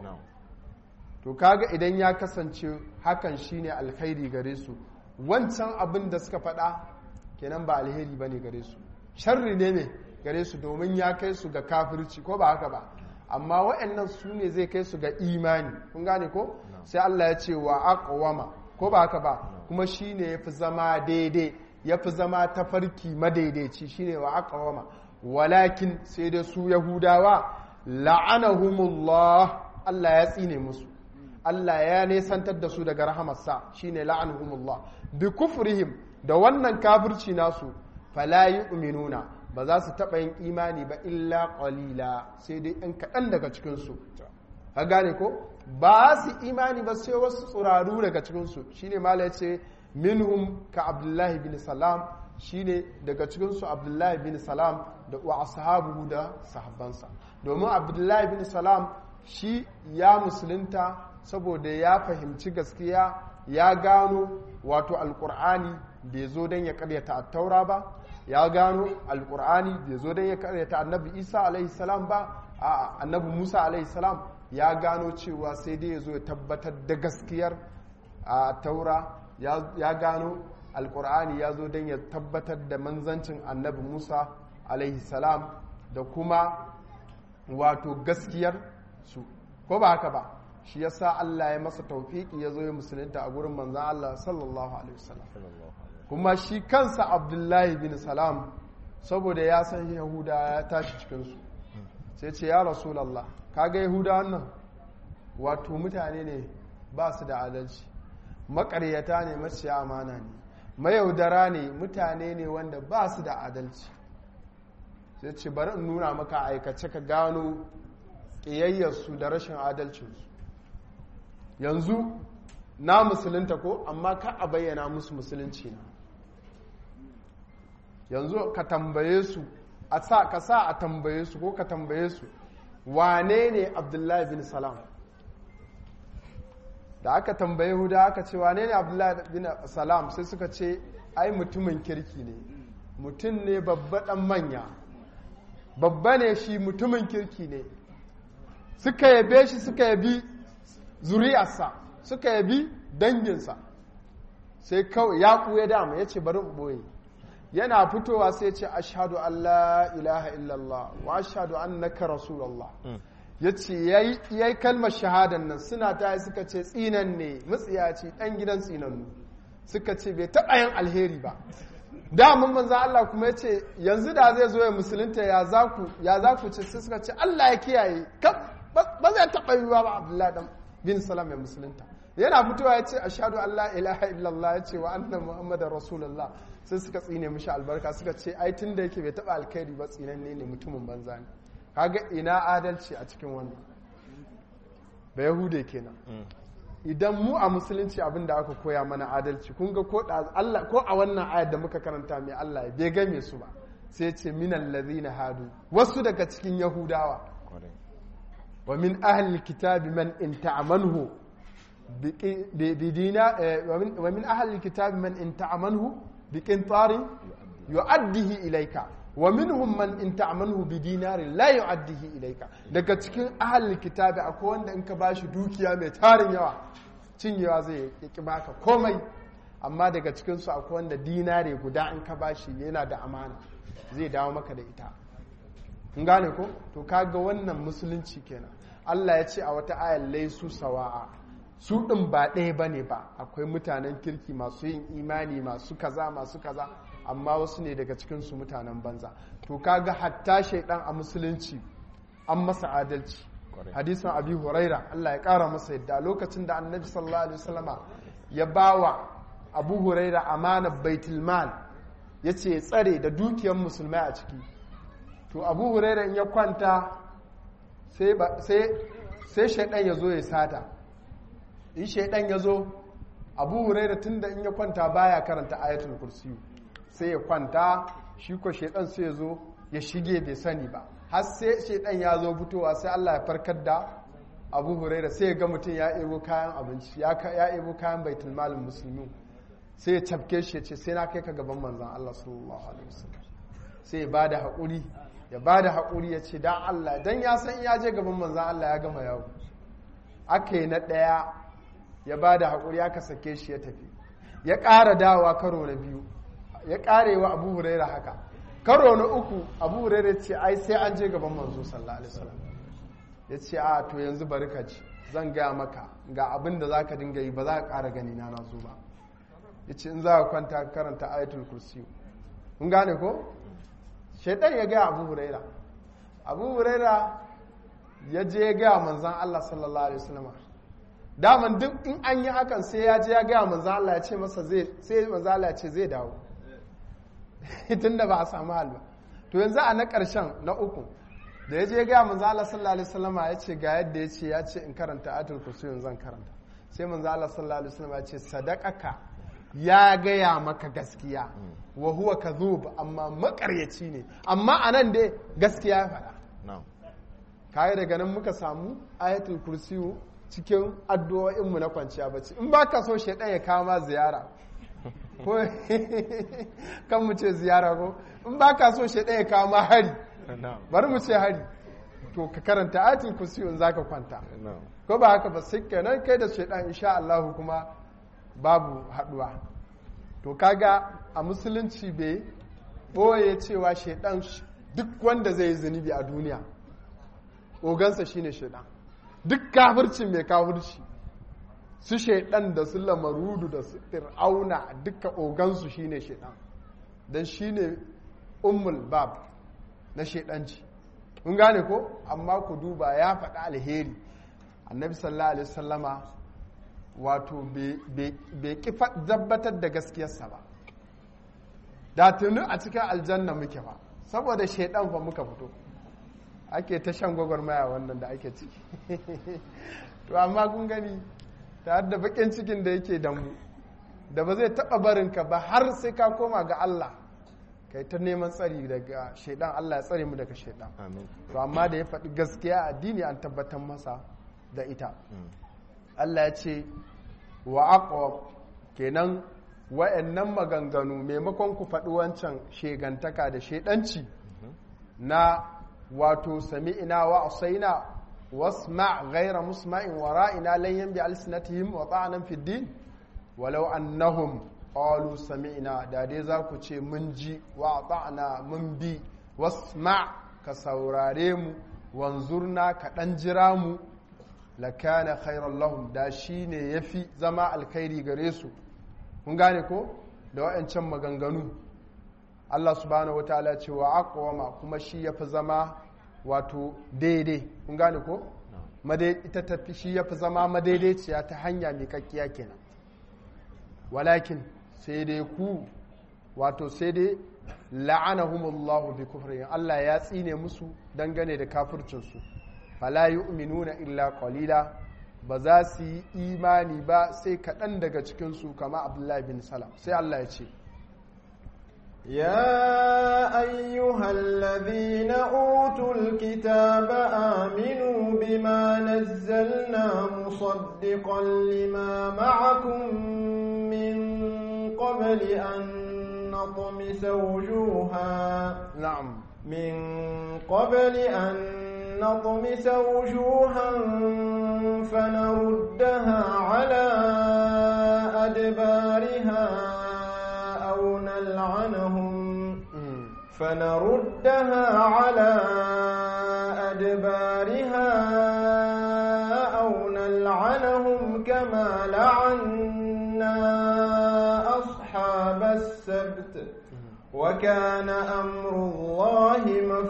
to kaga idan ya kasance hakan shine alkhairi gare su wancan abin da suka faɗa kenan ba alheri bane gare su sharri ne ne gare su domin ya kai su ga kafirci ko ba haka ba amma waɗannan su ne zai kai su ga imani kun gane ko sai Allah ya ce wa aqwama ko ba haka ba kuma shine yafi zama daidai yafi zama tafarki madaidaici shine wa aqwama walakin sai da su yahudawa la'anahumullah Allah ya tsine musu Allah ya nesantar da su daga rahamarsa shine la'anahumullah bi kufrihim da wannan kafirci nasu fala yu'minuna ba za su taɓa yin imani ba illa qalila sai dai ɗan kaɗan daga cikinsu ka gane ko ba su imani ba sai wasu tsuraru daga cikinsu shine mala ya ce minhum ka abdullahi bin salam shine daga cikinsu abdullahi bin salam da wa ashabu da sahabbansa domin abdullahi bin salam shi ya musulunta saboda ya fahimci gaskiya ya gano wato alkur'ani bai zo don ya karyata attaura ba ya gano alkur'ani bai zo don ya karyata annabi isa alaihi salam ba a annabi musa alaihi salam ya gano cewa sai dai ya zo ya tabbatar da gaskiyar a taura ya gano alkur'ani ya zo don ya tabbatar da manzancin annabi musa alaihi salam da kuma wato gaskiyar su ko ba haka ba shi yasa Allah ya masa taufiki ya zo ya musulunta a gurin manzan Allah sallallahu alaihi wasallam kuma shi kansa Abdullahi bin Salam saboda ya san Yahuda ya tashi cikinsu sai ce ya Rasulallah kaga Yahuda wannan wato mutane ne ba su da adalci makaryata ne maciya amana ne mayaudara ne mutane ne wanda ba su da adalci sai ce bari in nuna maka aikace ka gano ƙiyayyarsu da rashin adalcinsu yanzu na musulunta ko amma ka a bayyana musu musulunci na yanzu ka tambaye su a sa ka sa a tambaye su ko ka tambaye su wane ne abdullahi bin salam da aka tambaye huda aka ce wane ne abdullahi bin salam sai suka ce ai mutumin kirki ne mutum ne babba dan manya babba ne shi mutumin kirki ne suka yabe shi suka yabi zuriyarsa suka yabi danginsa sai kawai ya kuya dama ya ce bari ɓoye yana fitowa sai ce ashadu Allah ilaha illallah wa ashadu annaka rasulallah ya ce ya yi kalmar shahadan nan suna ta yi suka ce tsinan ne matsiyaci ɗan gidan tsinannu suka ce bai taɓa yin alheri ba damun manzan Allah kuma ya ce yanzu da zai zo ya musulunta ya za ku ce sai suka ce Allah ya kiyaye ba zai taɓa yiwuwa ba Abdullahi dan bin salam ya musulunta yana fitowa ya ce ashhadu an la ilaha illallah ya ce wa anna muhammadar rasulullah sai suka tsine mishi albarka suka ce ai tun da yake bai taba alkhairi ba tsinanne ne mutumin banza ne kaga ina adalci a cikin wannan ba yahude kenan idan mu a musulunci abin da aka koya mana adalci kun ga ko Allah ko a wannan ayar da muka karanta mai Allah ya bai game su ba sai ce minal ladhina hadu wasu daga cikin yahudawa wa min ahli kitabi man in ta'amanhu bidina wa min ahli kitabi man in ta'amanhu biqintarin yu'addihi ilayka wa minhum man in ta'amanhu bidinarin la yu'addihi ilayka daga cikin ahli kitabi akwai wanda in ka bashi dukiya mai tarin yawa cinyewa zai yaki baka komai amma daga cikin su akwai wanda dinare guda in ka bashi yana da amana zai dawo maka da ita kun gane ko to kaga wannan musulunci kenan Allah ya ce a wata ayar laisu sawa'a su ɗin ba ɗaya ba ne ba akwai mutanen kirki masu yin imani masu kaza masu kaza amma wasu ne daga cikinsu mutanen banza to kaga hatta shaidan a musulunci an masa adalci hadisan abi huraira Allah ya ƙara masa yadda lokacin da annabi sallallahu alaihi wasallama ya bawa abu huraira amanar baitul mal ya ce ya tsare da dukiyar musulmai a ciki to abu huraira in ya kwanta sai shaidan ya zo ya sata in shaidan ya zo abu huraira tun da in ya kwanta baya karanta ayatul kursiyu sai ya kwanta shi ko shaidan sai ya zo ya shige bai sani ba har sai shaidan ya zo fitowa sai Allah ya farkar da abu huraira sai ya ga mutum ya ebo kayan abinci ya ebo kayan baitul malin musulmi sai ya cafke shi ya ce sai na kai ka gaban manzan Allah sallallahu alaihi wasallam sai ya bada haƙuri ya bada haƙuri ya ce dan Allah dan ya san ya je gaban manzan Allah ya gama yawo aka yi na ɗaya ya ba da haƙuri aka sake shi ya tafi ya ƙara dawa karo na biyu ya ƙarewa abu huraira haka karo na uku abu huraira ce ai sai an je gaban manzo sallallahu alaihi wasallam ya ce a to yanzu bari ka ci zan gaya maka ga abin da za ka dinga yi ba za ka ƙara gani na na zo ba ya ce in za ka kwanta karanta ayatul kursiyu kun gane ko shaitan ya gaya abu huraira abu huraira ya je ya gaya manzan allah sallallahu alaihi wasallam daman duk in an yi hakan sai ya je ya gaya manzan allah ya ce masa zai sai manzan allah ya ce zai dawo tun da ba a samu hal ba to yanzu a na ƙarshen na uku da ya je ya gaya manzan allah sallallahu alaihi wasallam ya ce ga yadda ya ce ya ce in karanta ayatul kursiyu zan karanta sai manzan allah sallallahu alaihi wasallam ya ce sadaqaka ya gaya maka gaskiya wa huwa kadhub amma makaryaci ne amma anan dai gaskiya ya faɗa kai daga nan muka samu ayatul kursiyu cikin addu'o'inmu na kwanciya bacci in baka so shaidan ya kama ziyara ko kan mu ce ziyara ko in baka so shaidan ya kama hari bari mu ce hari to ka karanta ayatul kursiyu in zaka kwanta ko ba haka ba sai kenan kai da shaidan insha Allah kuma babu haduwa to kaga a musulunci bai ɓoye cewa shaidan duk wanda zai yi zunubi a duniya ogansa shine shaidan duk kafircin mai kafirci su shaidan da su lamarudu da su fir'auna duka ogansu shine shaidan don shine ummul bab na shaidanci kun gane ko amma ku duba ya faɗi alheri annabi sallallahu alaihi wasallama wato bai ki tabbatar da gaskiyarsa ba da tuni a cikin aljanna muke ba saboda shaidan fa muka fito ake ta shan gwagwarmaya wannan da ake ciki to amma kun gani ta da bakin cikin da yake da mu da ba zai taba barinka ba har sai ka koma ga Allah kai ta neman tsari daga shaidan Allah ya tsare mu daga shaidan to amma da ya faɗi gaskiya addini an tabbatar masa da ita Allah ya ce wa aqwa kenan wa'annan maganganu maimakon ku faɗi wancan shegantaka da shedanci na wato sami'ina wa asaina wasma ghayra musma'in wa ra'ina lan yanbi alsinatihim wa ta'anan fid din walau annahum qalu sami'na da dai za ku ce mun ji wa ta'ana mun bi wasma ka saurare mu wanzurna ka dan jira mu lakana khairan lahum da shine yafi zama alkhairi gare su kun gane ko da wa'ancan maganganu Allah subhanahu wataala ce wa aqwama kuma shi yafi zama wato daidai kun gane ko ita tafi shi ya fi zama madaidaiciya ta hanya miƙaƙƙiya kenan walakin sai dai ku wato sai dai la'anahumullahu bi kufrihim Allah ya tsine musu dangane da kafircinsu fala yu'minuna illa qalila ba za su yi imani ba sai kaɗan daga cikinsu kama abdullahi bin salam sai Allah ya ce يا أيها الذين أوتوا الكتاب آمنوا بما نزلنا مصدقا لما معكم من قبل أن نطمس وجوها نعم من قبل أن نطمس وجوها فنردها على أدبارها أو نلعنهم فنردها على أدبارها أو نلعنهم كما لعنا أصحاب السبت وكان أمر الله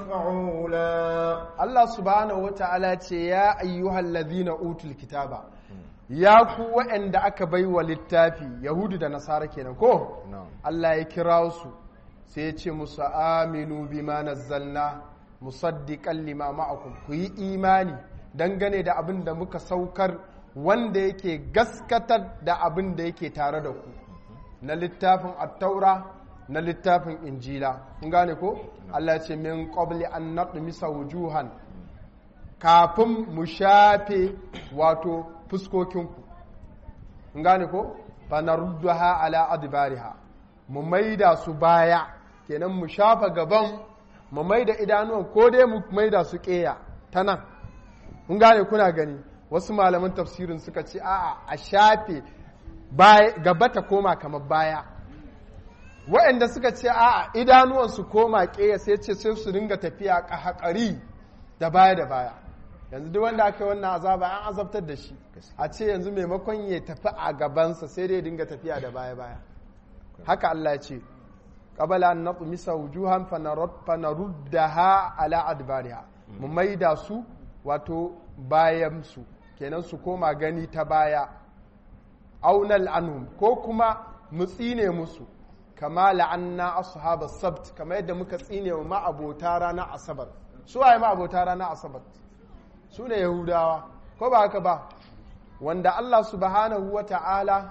مفعولا Allah subhanahu wa ta'ala ce ya ayyuhal ladhina utul kitaba ya ku waɗanda aka bai wa littafi yahudu da nasara kenan ko Allah ya kira su sai ya ce musu aminu bima nazzalna musaddiqan lima ma'akum ku yi imani dangane da abin da muka saukar wanda yake gaskatar da abin da yake tare da ku na littafin at-taura na littafin injila kun gane ko Allah ya ce min qabli an natmisa wujuhan kafin mu shafe wato fuskokinku kun gane ko fa naruddaha ala adbariha mu maida su baya kenan mu shafa gaban mu maida idanuwan ko dai mu maida su keya ta nan kun gane kuna gani wasu malaman tafsirin suka ce a'a a shafe gaba ta koma kamar baya waɗanda suka ce a'a idanuwan su koma keya sai ce sai su ringa tafiya haƙari da baya da baya yanzu duk wanda aka yi wannan azaba an azabtar da shi a ce yanzu maimakon ya tafi a gabansa sai dai dinga tafiya da baya baya haka Allah ya ce qabala an natmisa wujuhan fanaruddaha ala adbariha mu maida su wato bayan su kenan su koma gani ta baya aunal anhum ko kuma mu tsine musu kama la'anna ashabas sabt kama yadda muka tsine wa ma'abota ranar asabar su waye ma'abota ranar asabar su ne yahudawa ko ba haka ba wanda Allah subhanahu wa ta'ala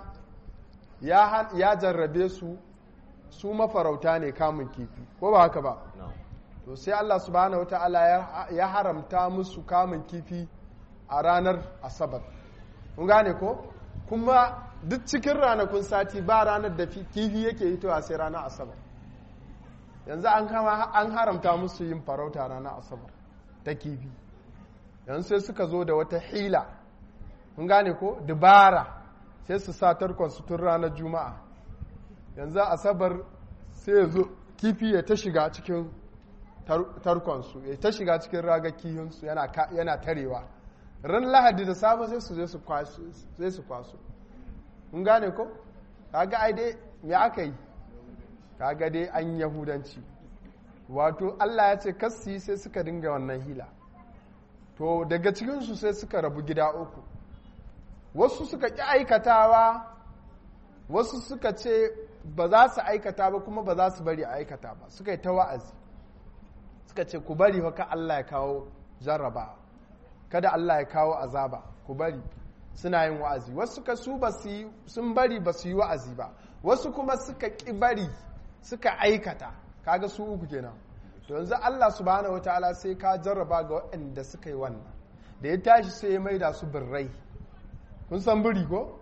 ya jarrabe su su mafarauta ne kamun kifi ko ba haka ba to sai Allah subhanahu wa ta'ala ya haramta musu kamun kifi a ranar asabar kun gane ko kuma duk cikin ranakun sati ba ranar da kifi yake hitowa sai ranar asabar yanzu an haramta musu yin farauta ranar asabar ta kifi yanzu sai suka zo da wata hila kun gane ko dubara sai su sa tarkonsu tun ranar juma'a yanzu asabar sai ya zo kifi ya ta shiga cikin tarkonsu ya ta shiga cikin ragar kihunsu yana tarewa ran lahadi da safe sai su zai su kwaso kun gane ko kaga ai dai me aka yi kaga dai an yahudanci wato allah ya ce kassi sai suka dinga wannan hila to daga cikinsu sai suka rabu gida uku wasu suka ƙi aikatawa wasu suka ce ba za su aikata ba kuma ba za su bari a aikata ba suka yi ta wa'azi suka ce ku bari haka Allah ya kawo jarraba kada Allah ya kawo azaba ku bari suna yin wa'azi wasu suka su ba su sun bari ba su yi wa'azi ba wasu kuma suka ƙi bari suka aikata kaga su uku kenan to yanzu Allah subhanahu wataala sai ka jarraba ga waɗanda suka yi wannan da ya tashi sai ya maida su birrai kun san biri ko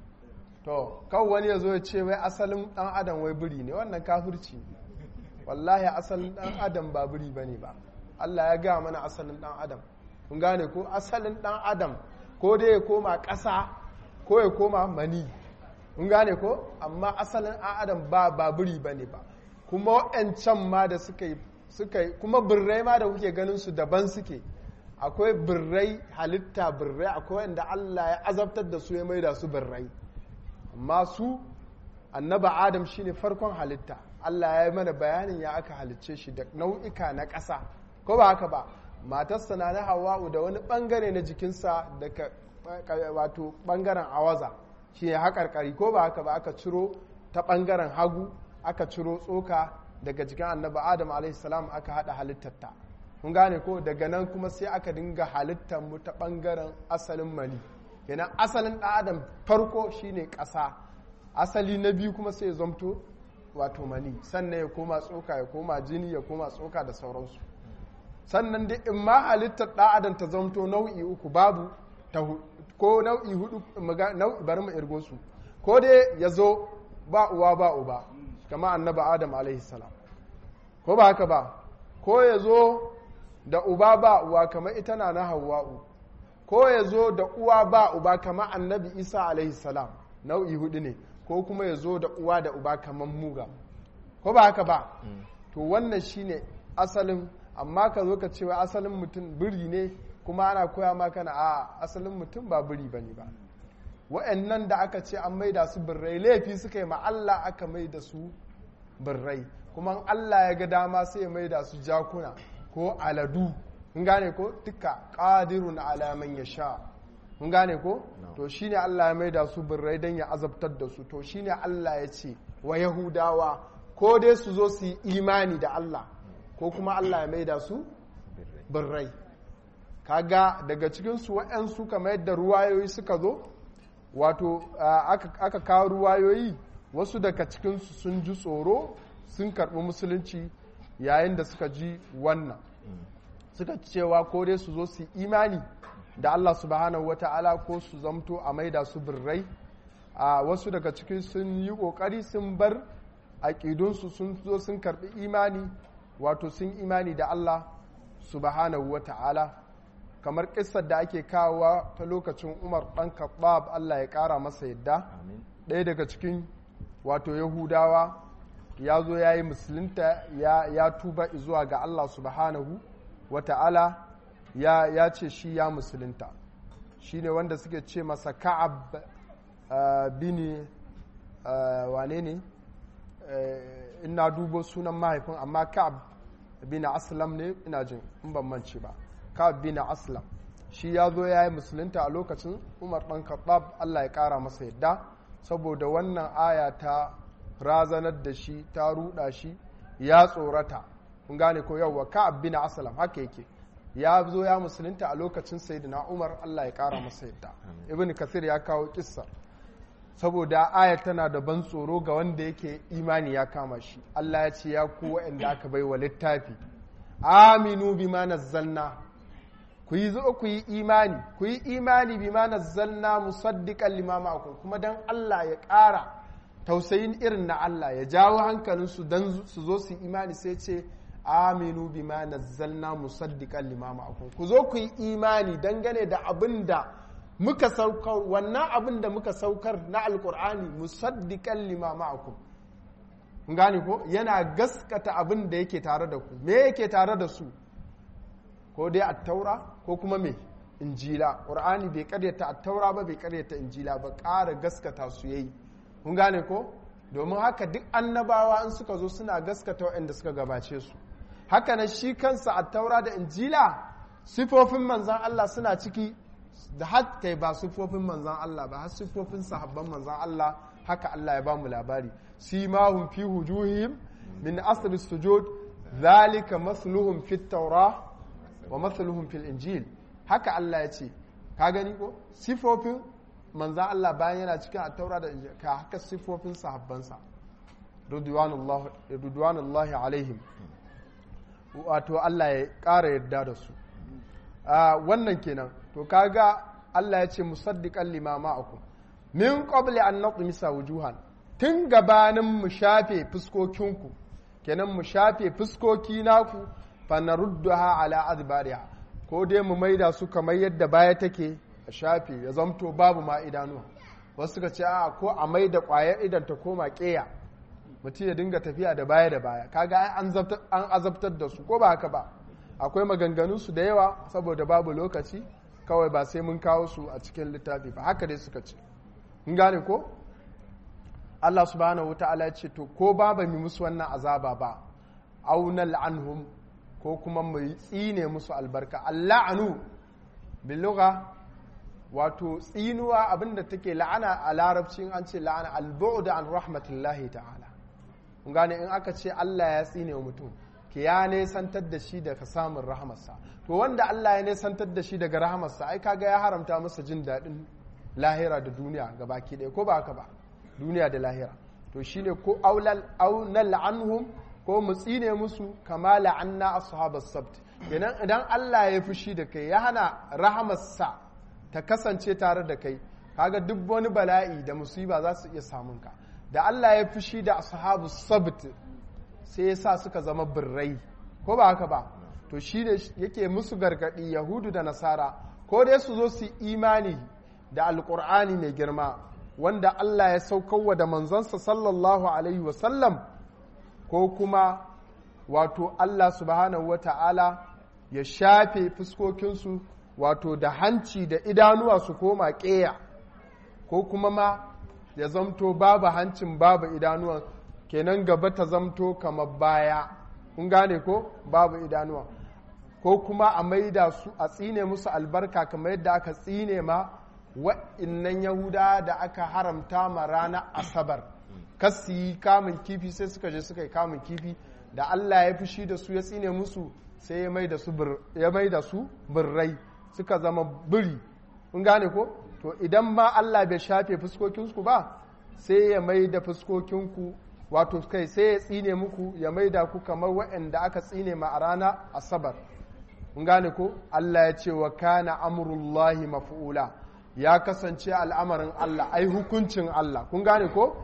to kawai wani ya zo ya ce wai asalin ɗan adam wai biri ne wannan kafirci wallahi asalin ɗan adam ba biri ba ne ba Allah ya gaya mana asalin ɗan adam kun gane ko asalin ɗan adam ko dai ya koma ƙasa ko ya koma mani kun gane ko amma asalin ɗan adam ba ba biri ba ne ba kuma waɗancan ma da suka yi suka yi kuma birrai ma da kuke ganin su daban suke akwai birrai halitta birrai akwai wanda Allah ya azabtar da su ya maida su birrai amma su annaba adam shine farkon halitta Allah ya yi mana bayanin ya aka halicce shi da nau'ika na ƙasa ko ba haka ba matarsa na na hawa'u da wani bangare na jikinsa daga wato bangaren awaza shi ne haƙarƙari ko ba haka ba aka ciro ta bangaren hagu aka ciro tsoka daga jikin annabi adam a.s. aka haɗa halittarta kun gane ko daga nan kuma sai aka dinga halittar mu ta bangaren asalin mani kenan asalin ɗan adam farko shine ƙasa asali na biyu kuma sai ya zamto wato mani sannan ya koma tsoka ya koma jini ya koma tsoka da sauransu sannan dai in ma halittar ɗan adam ta zamto nau'i uku babu ta ko nau'i hudu nau'i bari mu irgo su ko dai ya zo ba uwa ba uba kama annaba adam alaihi salam ko ba haka ba ko ya zo da uba ba uwa kamar ita na na hawa'u ko ya zo da uwa ba uba kamar annabi isa alaihi salam nau'i hudu ne ko kuma ya zo da uwa da uba kamar muga ko ba haka ba to wannan shine asalin amma ka zo ka cewa asalin mutum biri ne kuma ana koya maka na a asalin mutum ba biri bane ba wa'annan da aka ce an maida su birrai laifi suka yi ma Allah aka maida su birrai kuma Allah ya ga dama sai ya maida su jakuna ko aladu kun gane ko duka qadirun ala man yasha kun gane ko to shine Allah ya maida su birrai dan ya azabtar da su to shine Allah ya ce wa yahudawa ko dai su zo su yi imani da Allah ko kuma Allah ya maida su birrai kaga daga cikin su waɗansu kamar yadda ruwayoyi suka zo wato aka kawo ruwayoyi wasu daga cikinsu sun ji tsoro sun karɓi musulunci yayin da suka ji wannan suka cewa ko dai su zo su imani da Allah subhanahu wata'ala ko su zamto a maida su birrai a wasu daga cikin sun yi ƙoƙari sun bar aƙidunsu sun zo sun karɓi imani wato sun imani da Allah subhanahu wata'ala kamar ƙisar da ake kawowa ta lokacin umar ɗan kaɓab Allah ya ƙara masa yadda ɗaya daga cikin wato yahudawa ya zo ya yi musulunta ya tuba zuwa ga Allah subhanahu wa ta'ala ya ce shi ya musulunta shi ne wanda suke ce masa ka'ab bini wane ne ina dubo sunan mahaifin amma ka'ab bini aslam ne ina jin in ban mance ba ka'ab bini aslam shi ya zo ya yi musulunta a lokacin umar ɗan khattab Allah ya ƙara masa yadda saboda wannan aya ta razanar da shi ta ruɗa shi ya tsorata kun gane ko yawwa ka'ab bin aslam haka yake ya zo ya musulunta a lokacin sayyidina umar Allah ya ƙara masa yadda ibn kasir ya kawo kissa saboda aya tana da ban tsoro ga wanda yake imani ya kama shi Allah ya ce ya ku waɗanda aka bai wa littafi aminu bima nazzalna ku yi zo ku yi imani ku yi imani bima nazzalna musaddiqan lima ma'akum kuma dan Allah ya ƙara tausayin irin na Allah ya jawo hankalinsu dan su zo su yi imani sai ce aminu bima nazzalna musaddiqan lima ma'akum ku zo ku yi imani dangane da abin da muka saukar wannan abin da muka saukar na alkur'ani musaddiqan lima ma'akum gane ko yana gaskata abin da yake tare da ku me yake tare da su ko dai attaura ko kuma me injila qur'ani bai karyata attaura ba bai karyata injila ba ƙara gaskata su yayi kun gane ko domin haka duk annabawa in suka zo suna gaskata waɗanda suka gabace su haka nan shi kansa attaura da injila sifofin manzan Allah suna ciki da har kai ba sifofin manzan Allah ba har sifofin sahabban manzan Allah haka Allah ya ba mu labari simahum fi wujuhihim min asr sujud zalika masluhum fit tawrah wa mathaluhum fil injil haka Allah ya ce ka gani ko sifofin manzan Allah bayan yana cikin attaura da injil ka haka sifofin sahabbansa ridwanullahi alaihim wato Allah ya ƙara yarda da su wannan kenan to kaga Allah ya ce musaddiqan lima ma'akum min qabli an natmisa wujuhan tun gabanin mu shafe fuskokinku kenan mu shafe fuskoki naku fanarudduha ala adbariha ko dai mu maida su kamar yadda baya take a shafe ya zamto babu ma idanuwa wasu suka ce a ko a maida kwayar idan ta koma keya mutum ya dinga tafiya da baya da baya kaga an azabtar da su ko ba haka ba akwai maganganun su da yawa saboda babu lokaci kawai ba sai mun kawo su a cikin littafi ba haka dai suka ce mun gane ko Allah subhanahu wata'ala ce to ko ba ba mu musu wannan azaba ba aunal anhum ko kuma mu tsine musu albarka alla'anu biluga wato tsinuwa abinda take la'ana a larabci an ce la'ana albu'd an rahmatullahi ta'ala kun gane in aka ce Allah ya tsine wa mutum ke ya nesantar da shi daga samun rahamarsa to wanda Allah ya nesantar da shi daga rahamarsa ai kaga ya haramta masa jin daɗin lahira da duniya ga baki ɗaya ko ba haka ba duniya da lahira to shine ko aulal aunal anhum ko mu tsine musu kama la'anna ashabas sabt kenan idan Allah ya fushi da kai ya hana rahamarsa ta kasance tare da kai kaga duk wani bala'i da musiba za su iya samun ka da Allah ya fushi da ashabus sabt sai ya sa suka zama birrai ko ba haka ba to shi ne yake musu gargadi yahudu da nasara ko dai su zo su imani da alkur'ani mai girma wanda Allah ya saukarwa da manzansa sallallahu alaihi wasallam ko kuma wato Allah subhanahu wa ta'ala ya shafe fuskokinsu wato da hanci da idanuwa su koma ƙeya ko kuma ma ya zamto babu hancin babu idanuwa kenan gaba ta zamto kamar baya kun gane ko babu idanuwa ko kuma a maida su a tsine musu albarka kamar yadda aka tsine ma wa'innan yahuda da aka haramta ma ranar asabar kas su yi kamun kifi sai suka je suka yi kamun kifi da allah ya fushi da su ya tsine musu sai ya mai da su birrai suka zama biri kun gane ko to idan ma allah bai shafe fuskokinku ba sai ya mai da fuskokinku wato kai sai ya tsine muku ya mai da ku kamar waɗanda aka tsine ma a rana asabar kun gane ko allah ya ce wa kana amurullahi mafu'ula ya kasance al'amarin allah ai hukuncin allah kun gane ko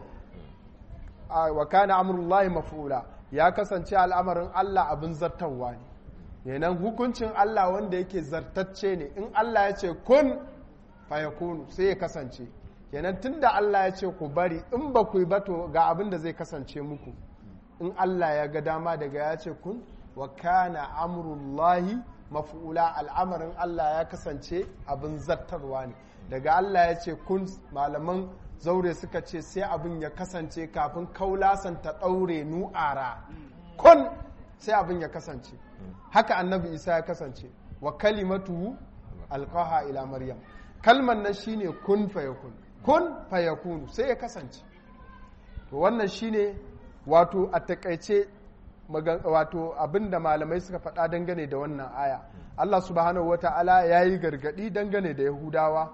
wa kana amurullahi mafu'ula ya kasance al'amarin allah abin zartarwa ne yanan hukuncin Allah wanda yake zartacce ne in Allah ya ce kun fayakunu sai ya kasance kenan tunda Allah ya ce ku bari in ba ku yi bato ga abin da zai kasance muku in Allah ya ga dama daga ya ce kun wa kana amrullahi maf'ula al'amarin Allah ya kasance abin zartarwa ne daga Allah ya ce kun malaman zaure suka ce sai abin ya kasance kafin kaulasan ta ɗaure nu'ara kun sai abin ya kasance haka annabi isa ya kasance wa kalimatu alqaha ila maryam kalman nan shine kun fayakun kun fayakunu sai ya kasance to wannan shine wato a takaice wato abinda malamai suka faɗa dangane da wannan aya Allah subhanahu wata'ala ya yi gargaɗi dangane da yahudawa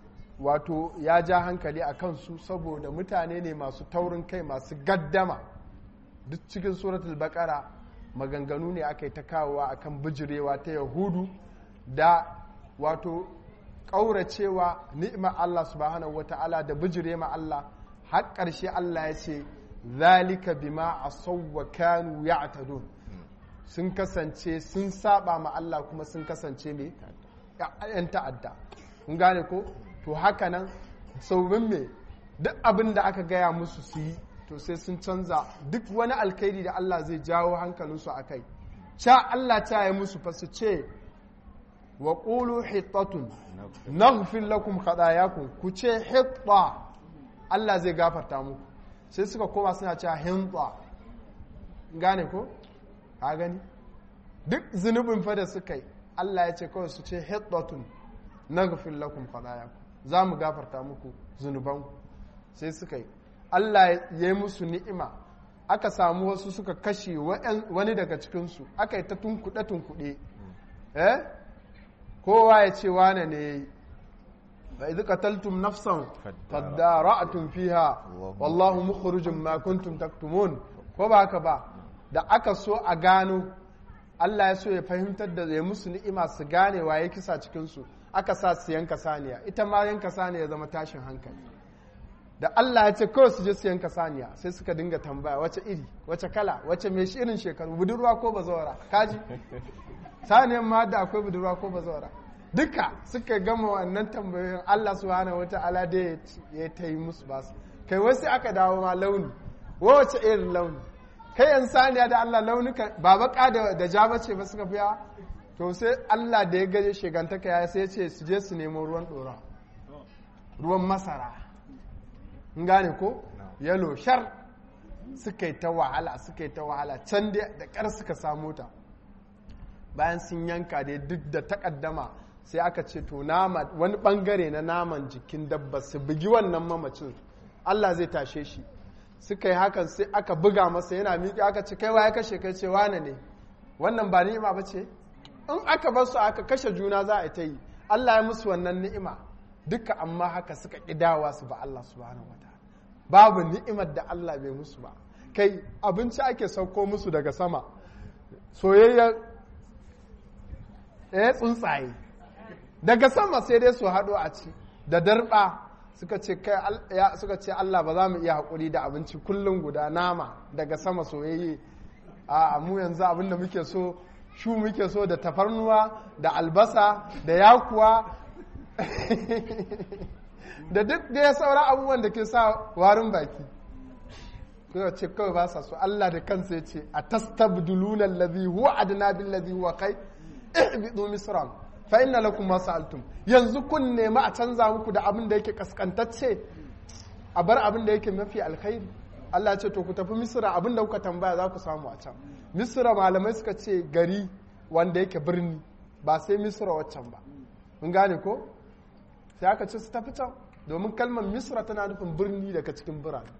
wato ya ja hankali a kansu saboda mutane ne masu taurin kai masu gaddama duk cikin suratul baqara maganganu ne aka yi ta kawowa akan bijirewa ta yahudu da wato ƙauracewa ni'imar Allah subhanahu wa ta'ala da bijire ma Allah har ƙarshe Allah ya ce zalika bima asawwa kanu ya'tadun sun kasance sun saba ma Allah kuma sun kasance mai yan ta'adda kun gane ko to haka nan saubin me duk abin da aka gaya musu su yi to sai sun canza duk wani alkhairi da Allah zai jawo hankalinsu a kai ca Allah ta yi musu fa su ce wa ƙulu hittatun naghfir lakum khatayakum ku ce hitta Allah zai gafarta muku sai suka koma suna cewa hinta gane ko ka gani duk zunubin fa da suka yi Allah ya ce kawai su ce hittatun naghfir lakum khatayakum za mu gafarta muku zunubanku sai suka yi Allah ya yi musu ni'ima aka samu wasu suka kashe wani daga cikinsu aka yi ta tunkuɗe-tunkuɗe eh kowa ya ce wane ne ya yi ba idu qataltum nafsan fadara'tum fiha wallahu mukhrijum ma kuntum taktumun ko ba haka ba da aka so a gano Allah ya so ya fahimtar da ya musu ni'ima su gane waye kisa cikinsu aka sa su yanka saniya ita ma yanka saniya zama tashin hankali da Allah ya ce kawai su je su yanka saniya sai suka dinga tambaya wace iri wace kala wace mai irin shekaru budurwa ko bazawara kaji saniyan ma da akwai budurwa ko bazawara duka suka gama wannan tambayoyin Allah subhanahu wata'ala da ya ta yi musu basu kai wasu aka dawo ma launi wace irin launi kai yan saniya da Allah launuka ba baka da ja bace ba suka fiya to sai Allah da ya gaje shegantaka ya sai ce su je su nemo ruwan dora ruwan masara gane ko yalo shar suka yi ta wahala suka yi ta wahala can da ƙar suka samu ta bayan sun yanka dai duk da takaddama sai aka ce to nama wani bangare na naman jikin dabba su bugi wannan mamacin Allah zai tashe shi suka yi hakan sai aka buga masa yana miƙe aka ce kai ya kashe kai ce wane ne wannan ba ni'ima ba ce in aka bar su aka kashe juna za a ta yi Allah ya musu wannan ni'ima duka amma haka suka ƙidawa su ba Allah subhanahu wataala babu ni'imar da Allah bai musu ba kai abinci ake sauko musu daga sama soyayya eh tsuntsaye daga sama sai dai su haɗo a ci da darba suka ce kai suka ce Allah ba za mu iya haƙuri da abinci kullum guda nama daga sama soyayye a mu yanzu abinda muke so shu muke so da tafarnuwa da albasa da yakuwa da duk da ya saura abubuwan da ke sa warin baki kuma ce kawai ba sa so Allah da kansa ya ce a tastabduluna allazi huwa adna bil ladhi huwa kai ihbidu misran fa inna lakum ma sa'altum yanzu kun nemi a canza muku da abin da yake kaskantacce a bar abin da yake mafi alkhairi Allah ya ce to ku tafi misra abin da kuka tambaya za ku samu a can misra malamai suka ce gari wanda yake birni ba sai misra waccan ba mun gane ko sai aka ce su tafi can domin kalmar misra tana nufin birni daga cikin birane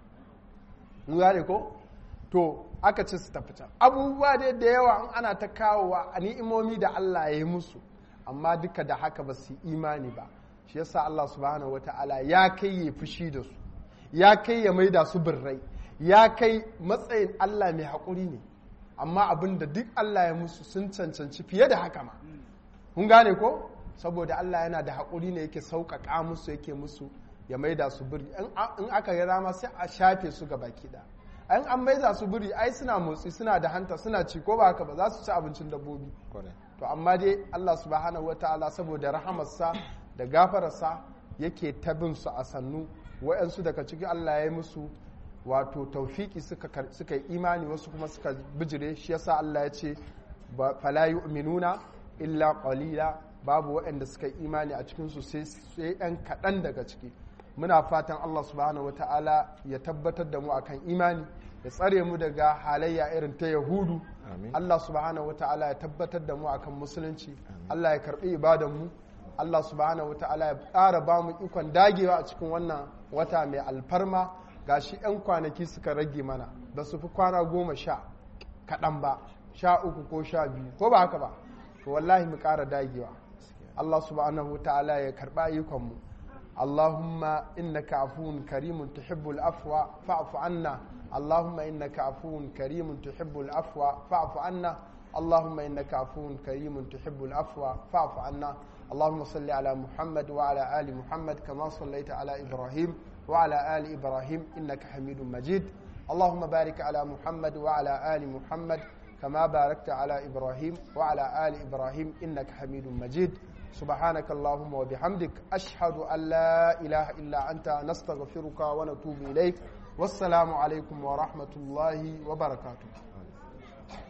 mun gane ko to aka ce su tafi can abubuwa dai da yawa in ana ta kawowa a ni'imomi da Allah ya yi musu amma duka da haka ba su imani ba shi yasa Allah subhanahu wata'ala ya kai ya fushi da su ya kai ya maida su birrai ya kai matsayin Allah mai haƙuri ne amma abin da duk Allah ya musu sun cancanci fiye da haka ma kun gane ko saboda Allah yana da haƙuri ne yake sauƙaƙa musu yake musu ya maida su biri in aka yi rama sai a shafe su ga baki da an an maida su biri ai suna motsi suna da hanta suna ci ko ba haka ba za su ci abincin dabbobi to amma dai Allah subhanahu wataala saboda rahamarsa da gafararsa yake tabin su a sannu wa'yansu daga ciki Allah ya yi musu wato taufiki suka yi imani wasu kuma suka bijire shi yasa Allah ya ce fala yu'minuna illa qalila babu waɗanda suka yi imani a cikinsu sai ɗan kaɗan daga ciki muna fatan Allah subhanahu wa ta'ala ya tabbatar da mu akan imani ya tsare mu daga halayya irin ta yahudu Allah subhanahu wa ta'ala ya tabbatar da mu akan musulunci Allah ya karɓi ibadan mu Allah subhanahu wa ta'ala ya ƙara ba mu ikon dagewa a cikin wannan wata mai alfarma gashi 'yan kwanaki suka rage mana ba su fi kwana goma sha kaɗan ba sha uku ko sha biyu ko ba haka ba to wallahi mu ƙara dagewa Allah subhanahu wa ta'ala ya karɓa ayyukanmu Allahumma innaka afuwun karimun tuhibbul afwa fa'fu anna Allahumma innaka afuwun karimun tuhibbul afwa fa'fu anna Allahumma innaka afuwun karimun tuhibbul afwa fa'fu anna اللهم صل على محمد وعلى آل محمد كما صليت على إبراهيم وعلى آل إبراهيم إنك حميد مجيد اللهم بارك على محمد وعلى آل محمد كما باركت على إبراهيم وعلى آل إبراهيم إنك حميد مجيد سبحانك اللهم وبحمدك أشهد أن لا إله إلا أنت نستغفرك ونتوب إليك والسلام عليكم ورحمة الله وبركاته